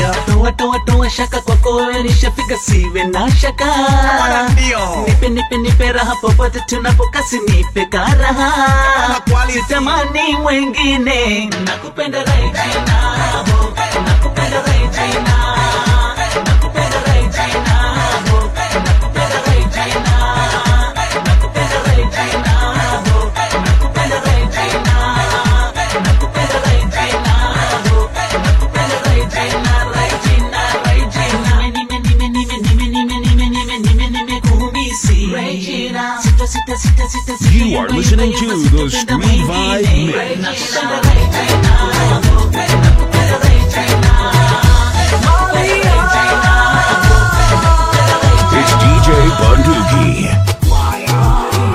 toa toa toa shaka kwako wewe nishafika siwe na shaka nipe nipe nipe raha popote tunapokasi nipe karaha sitamani mwengine nakupenda Regina nakupenda Regina nakupenda Regina nakupenda Regina nakupenda Regina nakupenda Regina nakupenda Regina nakupenda Regina Regina Regina nime nime nime nime nime nime nime nime nime kumisi Regina sita sita sita sita sita You are listening to the Street Vibe Mix. It's DJ Bunduki.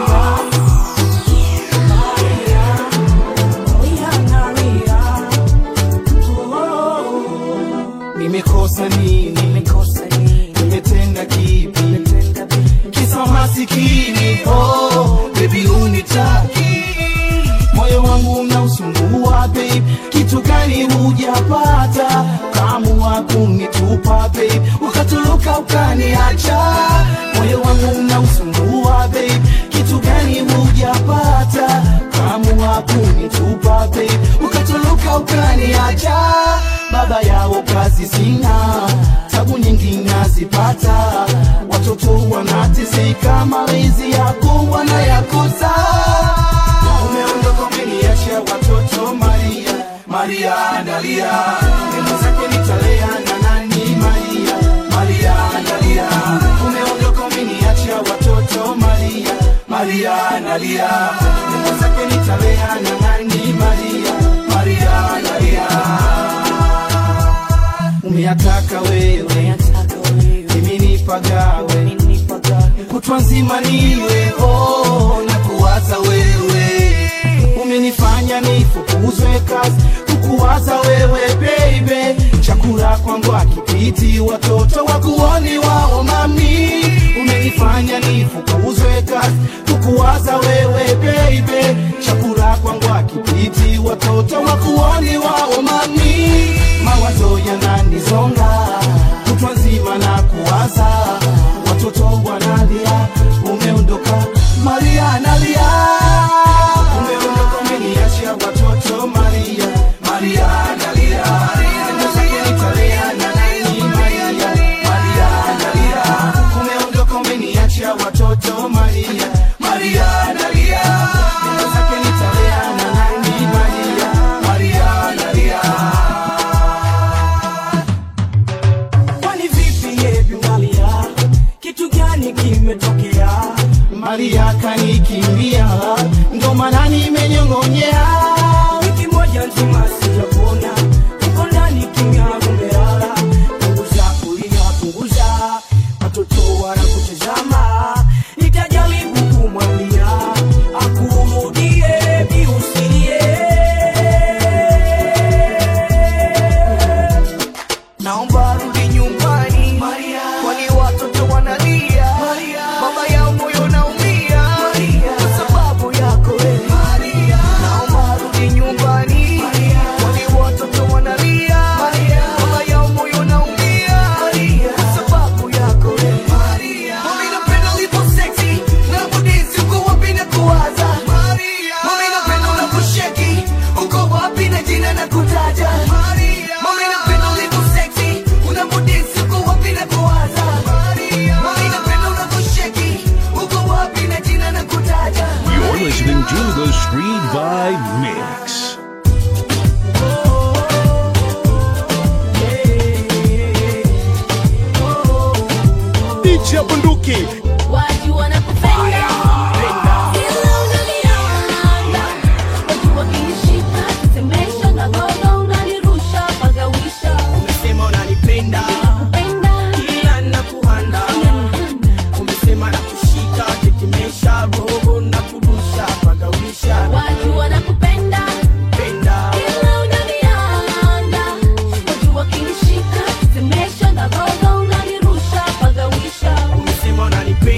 nimekosa nini nimetenda kipi kisa masikini oh, bebi unitaki moyo wangu mnausumbua babe kitu gani hujapata kamu wa kunitupa babe ukatuluka ukaniacha moyo wangu mnausumbua babe kitu gani hujapata kamu wa kunitupa babe ukatuluka ukaniacha baba yao kazi sina tabu nyingi nazipata watoto wanateseka malezi yako wanayakosa umeondoka umeniacha watoto maria maria dalia neno zake nitalea na nani maria maria dalia umeondoka umeniacha watoto maria maria dalia neno zake nitalea na nani maria maria dalia umeyataka wewe mimi nipagawe kutwa nzima niwe oh, na kuwaza wewe umenifanya nifukuzwe kazi kukuwaza wewe baby chakula kwangu akipiti watoto wakuoni wao mami umenifanya nifukuzwe kazi kukuwaza wewe baby chakula kwangu akipiti watoto wakuoni wao mami mawazo yananizonga kutwa nzima na kuwaza watoto wanalia umeondoka maria nalia umeondoka umeniachia watoto maria maria nalia nitalea na nani maria maria nalia umeondoka umeniachia watoto maria maria nalia neno zake nitalea na nani maria maria nalia kwani vipi yebi malia kitu gani kimetokea maria kanikimbia ndo maana nimenyong'onyea wiki moja nzima sijakuona uko ndani kimya umelala punguza kulia punguza watoto wanakutazama nitajaribu kumwambia akurudie biusilie naomba rudi nyumbani kwani watoto wanalia baba yao moyo naumia kwa sababu yako wewe. naomba rudi nyumbani kwani watoto wanalia baba yao moyo naumia kwa sababu yako wewe. Mami napenda ulipo sexy na budisi uko wapi na kuwaza Mami napenda unaposheki uko wapi na jina na kutaja Mami napenda ulipo sexy unapodisi uko wapi na kuwaza Mami napenda unaposheki uko wapi na jina na kutaja You're listening to the Street Vibe Mix. DJ Bunduki. Watu wanakupenda. Kila unaniona. Watu wakinishika, tetemesha na gogo unanirusha, pagawisha. Umesema unanipenda Nakupenda. kila nakuhanda umesema nakushika tetemesha roho na kurusha pagawisha Watu wanakupenda. penda Kila unaniona. Watu wakinishika, tetemesha na gogo unanirusha, pagawisha. umesema unanipenda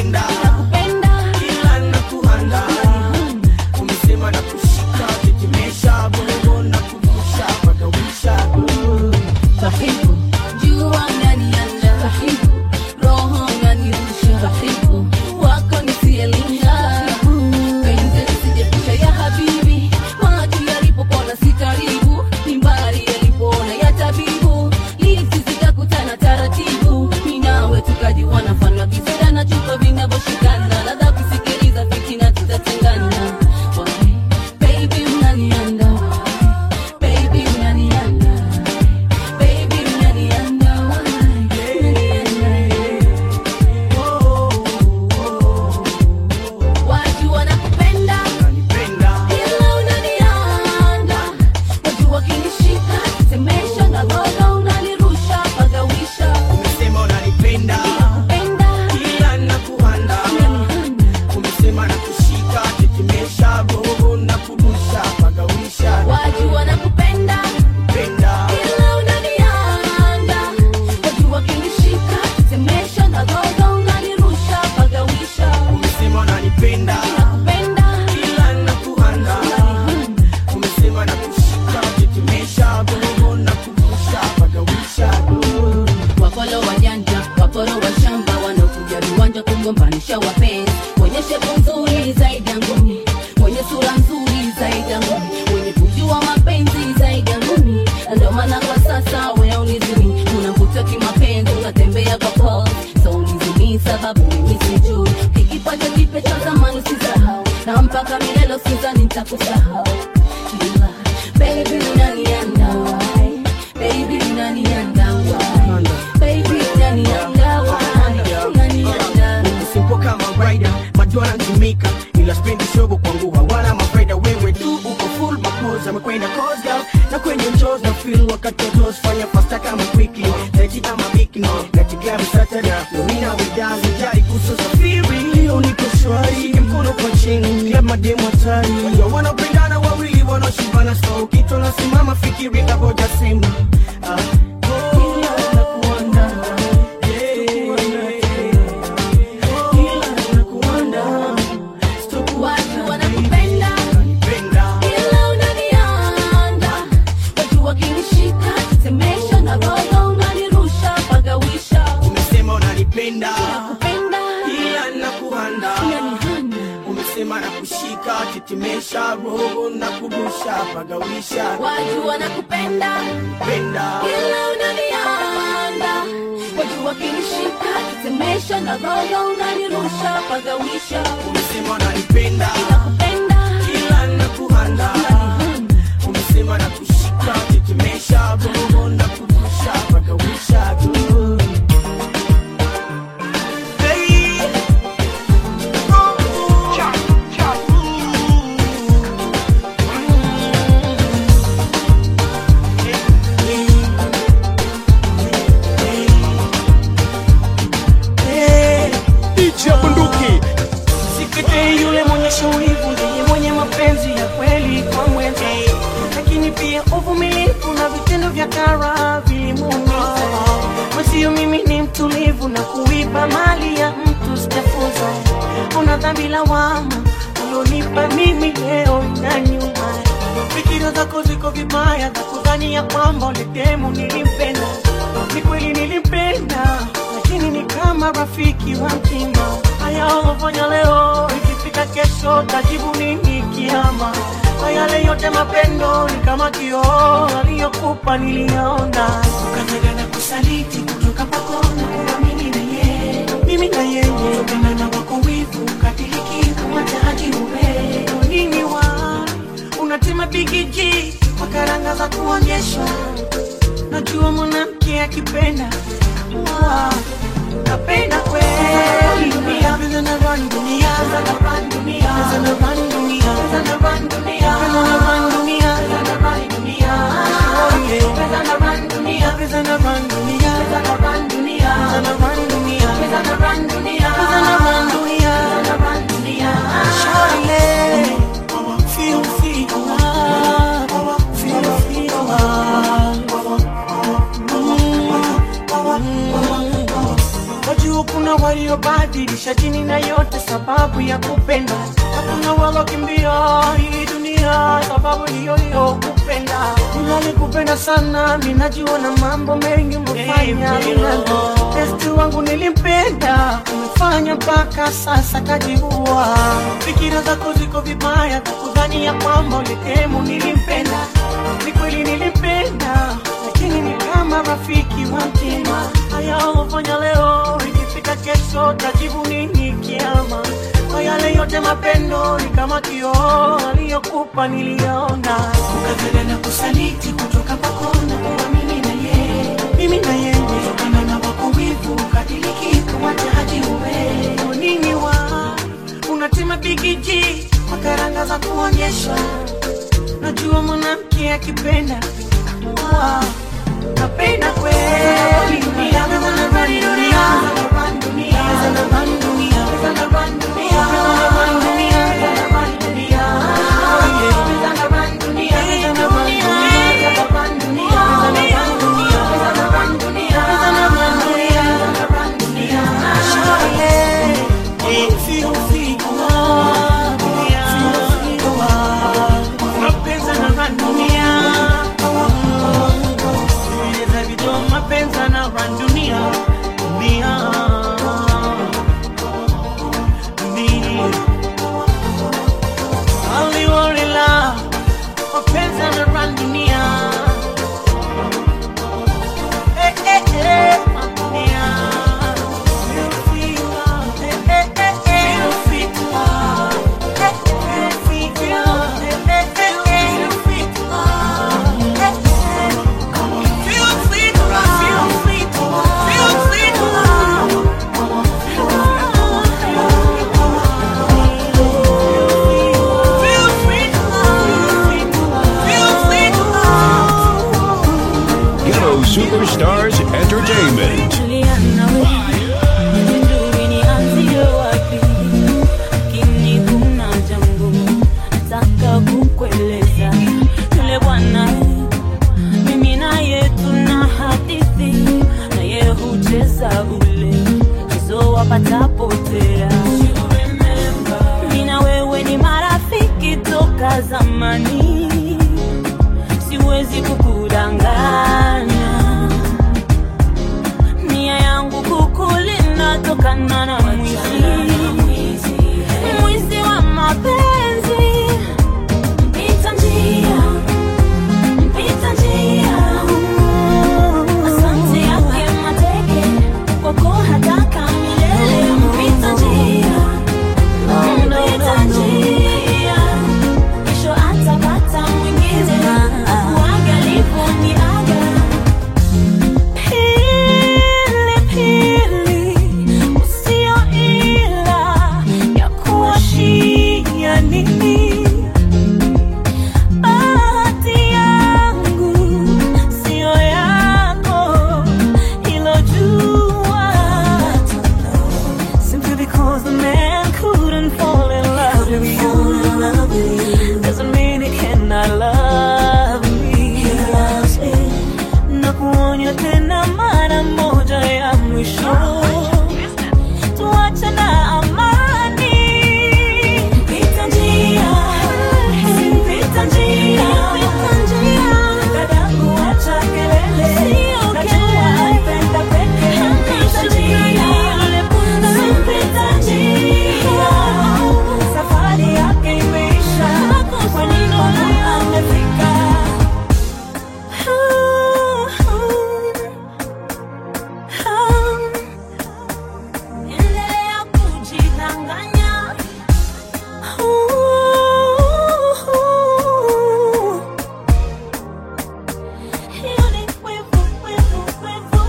kuonyesha wapenzi mwenye shepu nzuri zaidi ya ngumi mwenye sura nzuri zaidi ya ngumi mwenye kujua mapenzi zaidi ya ngumi Na ndio maana kwa sasa wewe unizimi unavuta kimapenzi unatembea kwa pole so unizimi sababu mimi sijui kikipata kipe cha zamani usisahau na mpaka milele usizani nitakusahau Ila, baby unaniandawai baby unaniandawai baby unaniandawai unaniandawai Simple kama rider madora ntumika ila spendi shogo kwangu hawana mafaida wewe tu uko full mapoza amekwenda cause girl na kwenye mchos na feel wakati wa toes fanya fasta kama quickly Taji kama bikini na tigami satada nomina widazi jari kuso safiri leo niko shwari Shike mkono kwa chini club mademu hatari Wajua wanapendana wawili wanaoshibana so kitu nasimama fikiri kaboja sema ah. Ila nakuanda, Watu wanakupenda ila unanianda, watu wakinishika tetemesha na roho unanirusha pagawisha. umesema unanipenda Nakupenda ila nakuhanda unanihanda, umesema na kushika tetemesha roho na kurusha pagawisha watu wanakupenda penda ila unanianda, watu wakinishika tetemesha na roho unanirusha pagawisha. umesema unanipenda Nakupenda ila nakuhanda umesema na kushika tetemesha roho na kurusha pagawisha DJ Bunduki. Sikete yule mwenye shaurivu ndiye mwenye mapenzi ya kweli kwa mwenza, lakini pia uvumilivu na vitendo vya kara vilimuumiza. Mwenzio mimi ni mtulivu na kuiba mali ya mtu sijafunza. Una dhambi lawama ulionipa mimi leo na nyuma. Fikira zako ziko vibaya za kudhani ya kwamba uletemu nilimpenda. Ni kweli nilimpenda, lakini ni kama rafiki wa mtima. Haya ulofanya leo, ikifika kesho tajibu nini kiama? Kwa yale yote mapendo ni kama kioo aliyokupa niliyaona, ukanyaga na kusaliti kutoka kwako na kuwa mimi na yeye, mimi na yeye, kutokana na wako wivu ukadiriki kumataji uwe nini wa unatema bigiji kwa karanga za kuonyesha najua mwanamke akipenda ah, napenda kweli dunia pesa na run dunia pesa na run dunia pesa na run dunia pesa na run dunia pesa na run dunia pesa na run dunia oh yeah pesa na run dunia pesa na run dunia pesa na run dunia pesa na run dunia pesa na run dunia pesa na run dunia pesa na run dunia Shawty, feel feel ah, feel feel ah. Wajua kuna waliobadilisha dini na yote sababu ya kupenda, na kuna walokimbia hii dunia sababu hiyo hiyo kupenda. Ninalikupenda sana, ninajua na mambo mengi umefanya Besti wangu nilimpenda, umefanya mpaka sasa kajiua. Fikira zako ziko vibaya, za kudhani ya kwamba ulitemu nilimpenda. Ni kweli nilimpenda, lakini ni kama rafiki wa mtima. Haya ulofanya leo, ikifika kesho tajibu nini kiama? Kwa yale yote mapendo ni kama kioo aliyokupa niliona, ukatana na kusaliti kutoka kwako na kuwa mimi na yeye, mimi na yeye, kutokana na wako wivu ukadiriki kumataji uwe nini wa unatema bigiji kwa karanga za kuonyesha najua mwanamke akipenda ah, napenda kweli dunia kama na run dunia run dunia run dunia run dunia run dunia run dunia oh yeah run dunia run dunia run dunia run dunia run dunia run dunia Shawty, feel feel ah, feel feel ah, mapenzi na run dunia Eleza video mapenzi na run dunia dunia Stars Entertainment. Juliana we, sijui nianzie wapi, lakini kuna jambo nataka kukueleza. Yule bwana mimi naye tuna hadithi, naye hucheza ule mchezo wapatapotea. Mimi na wewe ni marafiki toka zamani, siwezi kukudanganya nia yangu kukulinda tokana na mwizi mwizi wa mapenzi mpita njia mpita njia asante yake mateke kwako hataka milele mpita njia mpita njia kesho atapata mwingine uangalifu ni aga Pili, usio ila ya kuwashia nini? Bahati yangu sio yako, hilo jua. Simply because the man couldn't fall in love with you doesn't mean he cannot love me. Na kuonya tena mara moja ya mwisho, tuache na amani. Pita njia, pita njia, dadangu, acha kelele, najua naipenda peke. Pita njia, pita njia, safari yake imeisha, kwa nini amefika? Endelea kujidanganya. Hiyo ni kwevu, kwevu, kwevu.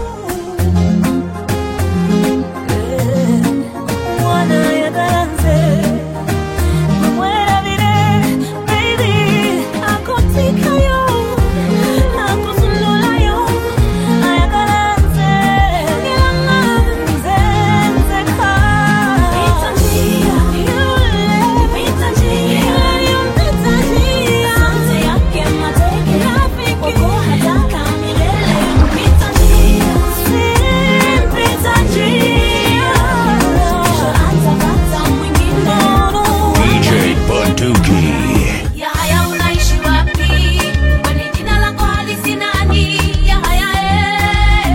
Eh, mwana ya garanze. Muera vire, baby, akotikayo, akusunulayo, ayagaranze, ngilanganze, nzeka. Pita njia, yule, pita njia, pita njia. Asante yake mateke, rafiki, kwako hataka milele. Pita njia, si, pita njia. Kesho atapata mwingine. DJ Bunduki. Yahaya unaishi wapi? Kwani jina lako halisi nani? Yahaya eh.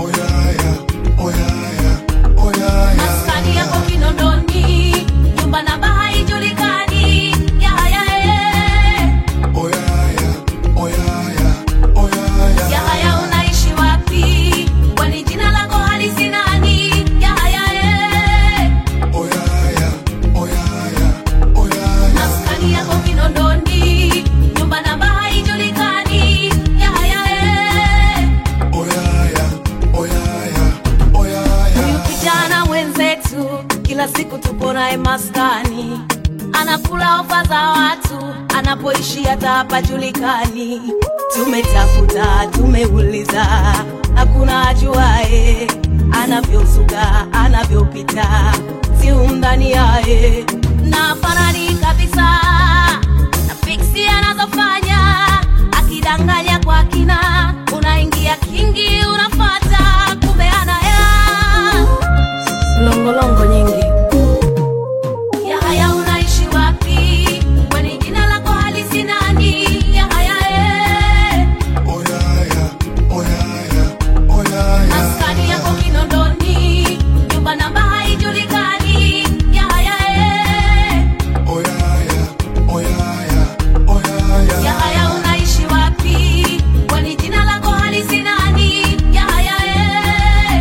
Maskani yako Kinondoni, nyumba namba haijulikani. Yahaya eh. Yahaya unaishi wapi? Kwani jina lako halisi nani? Yahaya eh. Maskani yako Kinondoni, nyumba namba haijulikani. Yahaya eh. Huyu kijana mwenzetu kila siku tupo naye maskani, anakula ofa za watu, anapoishi hata hapajulikani. Tumetafuta, tumeuliza, hakuna ajuae anavyozuga, anavyopita, si undani yaye na farani kabisa na fiksi anazofanya akidanganya kwa kina, unaingia kingi, unafata kumbe ana hela longolongo nyingi. Yahaya unaishi wapi? Kwani jina lako halisi nani? Yahaya eh. Maskani yako Kinondoni, nyumba namba haijulikani. Yahaya eh. Yahaya unaishi wapi? Kwani jina lako halisi nani? Yahaya eh.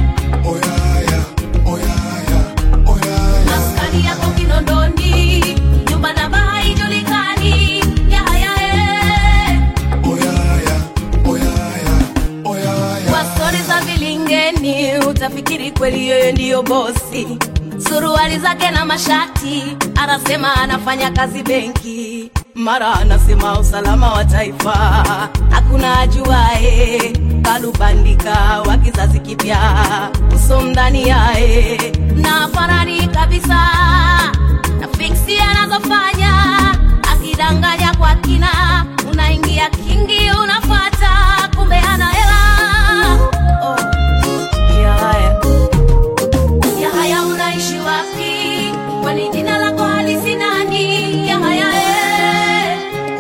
Maskani yako Kinondoni, nyumba namba haijulikani. Yahaya eh. Kwa stori za vilingeni utafikiri kweli yeye ndiyo bosi. Suruali zake na mashati, anasema anafanya kazi benki, mara anasema usalama wa taifa, hakuna ajuae kalubandika wa kizazi kipya uso ndani yae na farani kabisa na fiksi anazofanya akidanganya kwa kina unaingia kingi unafata kumbe ana hela oh. ya haya ya haya unaishi wapi kwani jina lako halisi nani ya haya eh.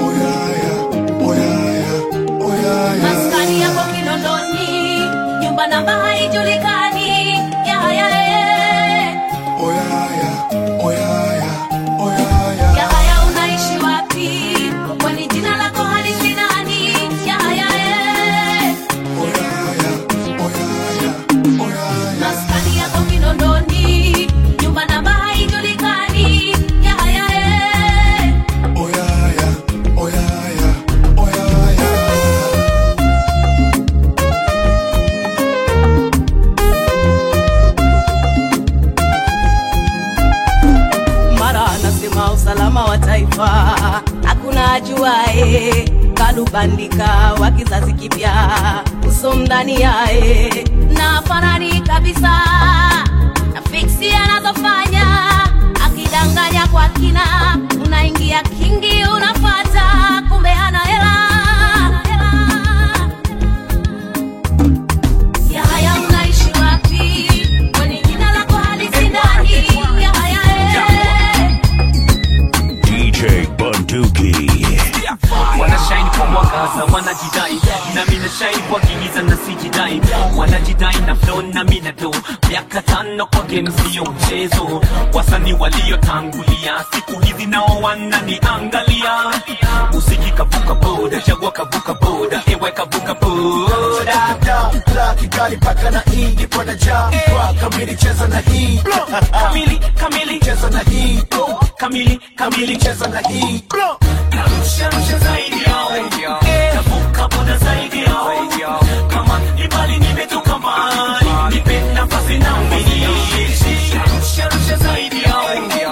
maskani yako kinondoni nyumba namba haijulikani ya haya eh. ya haya unaishi wapi kwani jina lako halisi nani ya haya eh. maskani yako kinondoni nyumba namba haijulikani ya haya eh. mara anasema usalama wa taifa hakuna ajuae kalubandika wa kizazi kipya uso ndani yae na farani kabisa na fiksi anazofanya akidanganya kwa kina unaingia kingi unafata kumbe hana hela ya haya unaishi wapi kwani jina lako halisi nani ya haya eh. DJ Bunduki. wanashine kwa mwangaza wanajidai nami na shine kwa giza na sijidai wanajidai na flow nami na do miaka tano kwa game sio mchezo wasanii waliotangulia siku hizi nao wananiangalia muziki kavuka boda chagua kavuka boda ewe kavuka boda Kigali paka na hii nipo na jaa Kwa kamili cheza na hii kamili kamili cheza na hii kamili kamili cheza na hii narusha rusha zaidi yao kavuka boda zaidi yao kama ibali nimetoka mbali nipe nafasi na mbili narusha rusha zaidi yao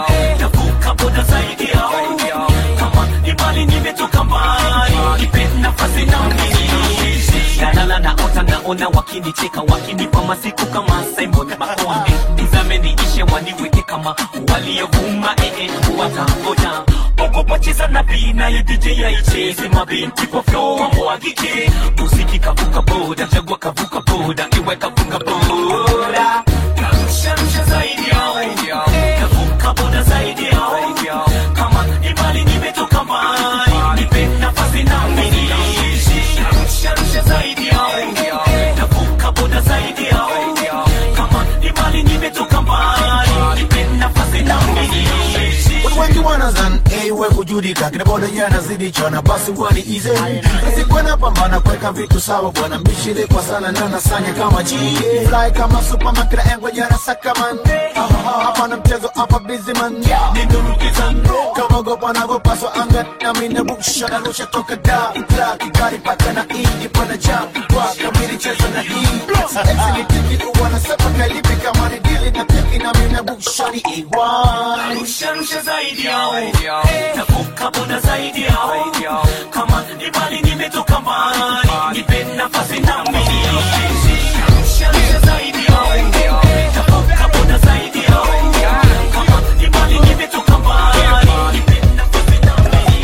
kavuka boda zaidi yao kama ibali nimetoka mbali nipe nafasi na mbili nalala naota naona wakinicheka wakinipa masiku kama Simon Makonde nizame niishe waniweke kama waliovuma ee watangoja ogopa cheza na bii naye DJ yaicheze mabinti kwa flow wamwagike muziki kavuka boda chagua kavuka boda iwe kavuka boda karusha rusha zaidi yao kavuka boda zaidi yao kama ibali nimetoka mbali nipe nafasi na mimi karusha rusha zaidi yao kavuka boda zaidi yao kama ibali nimetoka mbali nipe nafasi na mimi Watu wengi wanazan ewe kujudika kina boda yanazidi chana basi wani ize Nisikwena pambana kweka vitu sawa bwana mishile kwa sana na nasanya kama G Fly kama superman kila engwe jana sakaman Hapa na mchezo hapa busy man Nindurukizan kama gopa na gopaswa anga na mina buksha na rusha toka da Ila kikari paka na indi pana jam Kwa kamili cheza na hii Exili tiki uwana sepa kalipi kama ni dili na tiki na mina buksha ni iwan Rusha rusha zaidi yao Navuka boda zaidi yao Kama ibali nimetoka mbali Nipe nafasi na mimi Rusha rusha zaidi yao Navuka boda zaidi yao Kama ibali nimetoka mbali Nipe nafasi na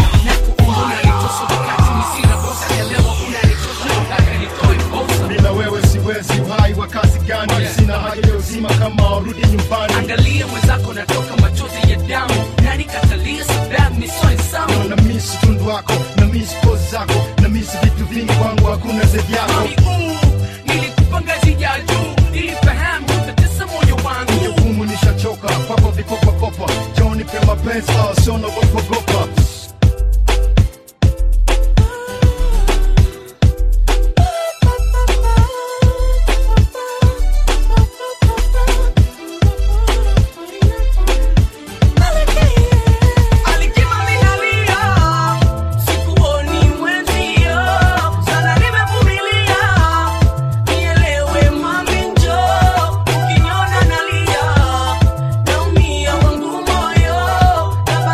bila wewe siwezi uhai wa kazi gani sina haja ya uzima kama warudi nyumbani angalia mwenzako natoka machozi ya damu nani katalia sababu misoe samu na misi tundu wako na misi pozi zako na misi vitu vingi kwangu hakuna zaidi yako Mami, uu, nilikupa ngazi ya juu nilifahamu utatesa moyo wangu jukumu nishachoka kwako vikopakopa joni pe mapenzi au sio nagopagopa Alikima minalia, sikuoni mwenzio, sana nimevumilia. Nielewe mami njoo, ukiniona nalia, naumia wangu moyo,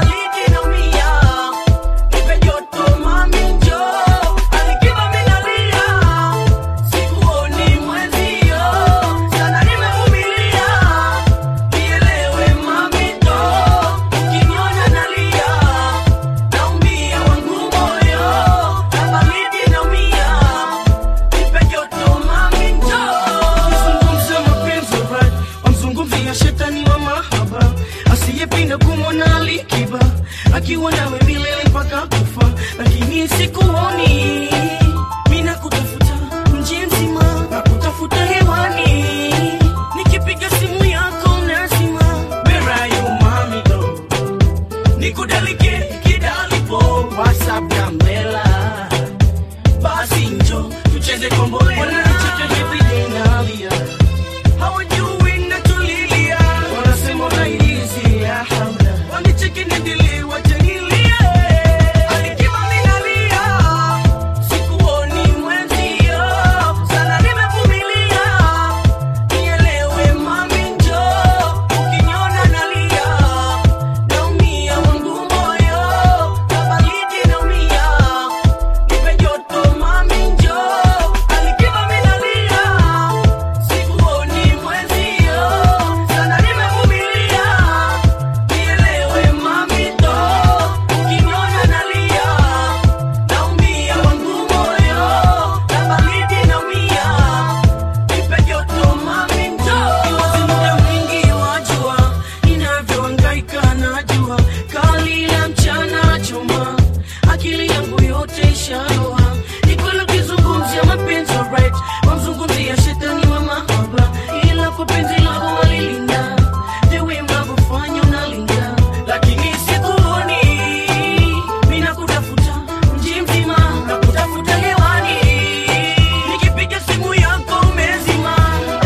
nikiwa nawe milele mpaka kufa lakini sikuoni mina kutafuta mji mzima na kutafuta hewani nikipiga simu yako nazima Where are you, mami, though? nikudalike kidalipo whatsapp gambela basi njo tucheze kombolela wananicheka everyday nalia hawajui natulilia wanasema unaizi ya haula wanicheki nidili wajanilia alikiwa minalia sikuoni mwenzio sana nimevumilia nielewe mami njo ukiniona nalia naumia wangu moyo na baridi naumia nipe joto mami njo alikiwa minalia sikuoni mwenzio sana nimevumilia nielewe mami ndo ukiniona nalia naumia wangu moyo na baridi naumia nipe joto mami ndo kiwazi muda mwingi wajua ninavyohangaika najua kali la mchana chuma akili yangu yote ishaloa ni kweli ukizungumzia mapenzi alright wamzungumzia shetani wa mahaba ila kwa penzi lako walilinda the way mnavyofanya unalinda lakini sikuoni mina kutafuta mji mzima na kutafuta hewani nikipiga simu yako umezima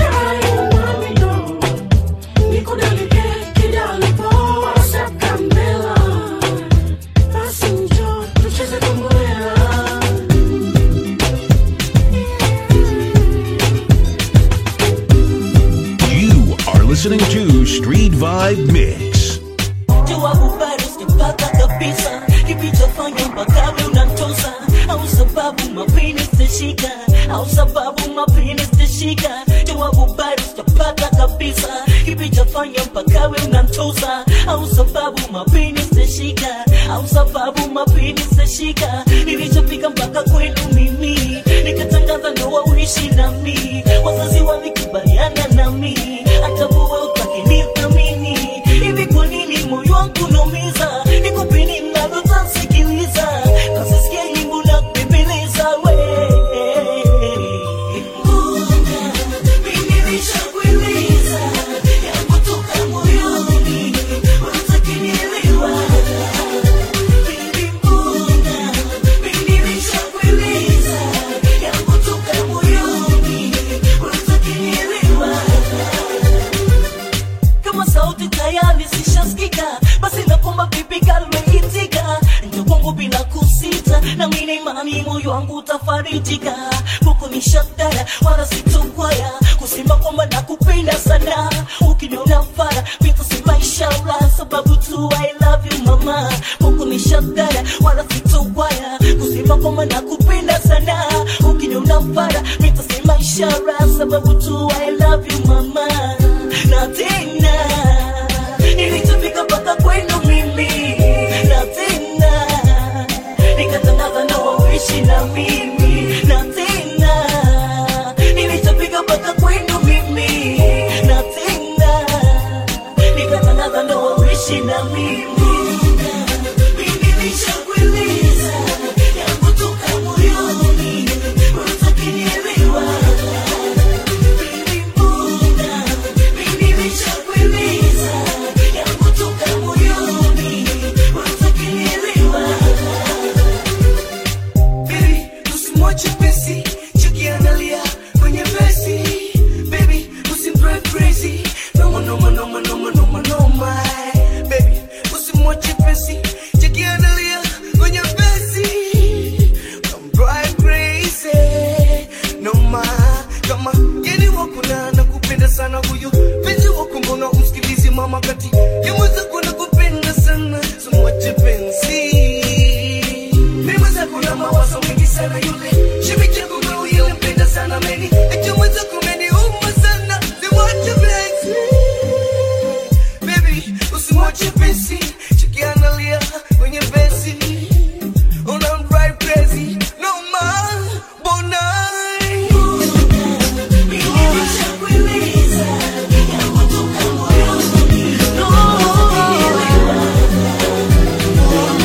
nikudalike kidalipo whatsapp kambela basi njo tucheze kombolela You are listening to Street Vibe Mix. jua ubado sijapata kabisa kilichofanya mpaka we unantosa au sababu mapini sitashika au sababu mapini sitashika jawabu bado sijapata kabisa kilichofanya mpaka we unantosa au sababu mapini sitashika au sababu mapini sitashika nilichofika mpaka kwenu mimi nikatangaza ndoa uishi nami wazazi walikubaliana nami hata wewe utakinithamini hivi kwa nini moyo wangu naumiza nikupini mnavyotasikiliza kasisikia nyimbo na kupembeleza we Mbona mimi nishakueleza yangu toka moyoni unatakinielewa Baby, mbona mimi nishakueleza yangu toka moyoni unatakinielewa kama sauti tayari zishasikika basi nakomba vipi kalmeitika njo kwangu bila kusita na mine imani moyo wangu utafarijika huku ni shakdara wala sitokwaya kusema kwamba nakupenda sana ukiniona fara vitasema inshallah sababu tu I love you mama huku ni shakdara wala sitokwaya kusema kwamba nakupenda sana ukiniona fara vitasema inshallah sababu tu I love you mama na tena nilichofika mpaka kwenu mimi na tena nikatangaza ndoa uishi na mimi na tena nilichofika mpaka kwenu mimi na tena nikatangaza ndoa uishi na mimi Mimi nishakueleza yangu toka moyoni utakinielewa usimwache pesi chikiangalia kwenye vesi baby usimdrive crazy noma noma noma noma noma noma baby usimwache pesi chikiangalia kwenye vesi Don't drive crazy noma kama geni wakuna na kupenda sana huyu penzi wako mbona umsikilizi mama kati yamweza kuna kupenda sana simwache penzi mimweza kuna mawazo mengi sana yule shimike kumau yule mpenda sana meni echomweza kumeni uma sana simwache penzi baby usimwache penzi chikiangalia kwenye vesi una drive crazy no man bonai Nishakueleza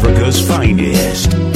Africa's finest.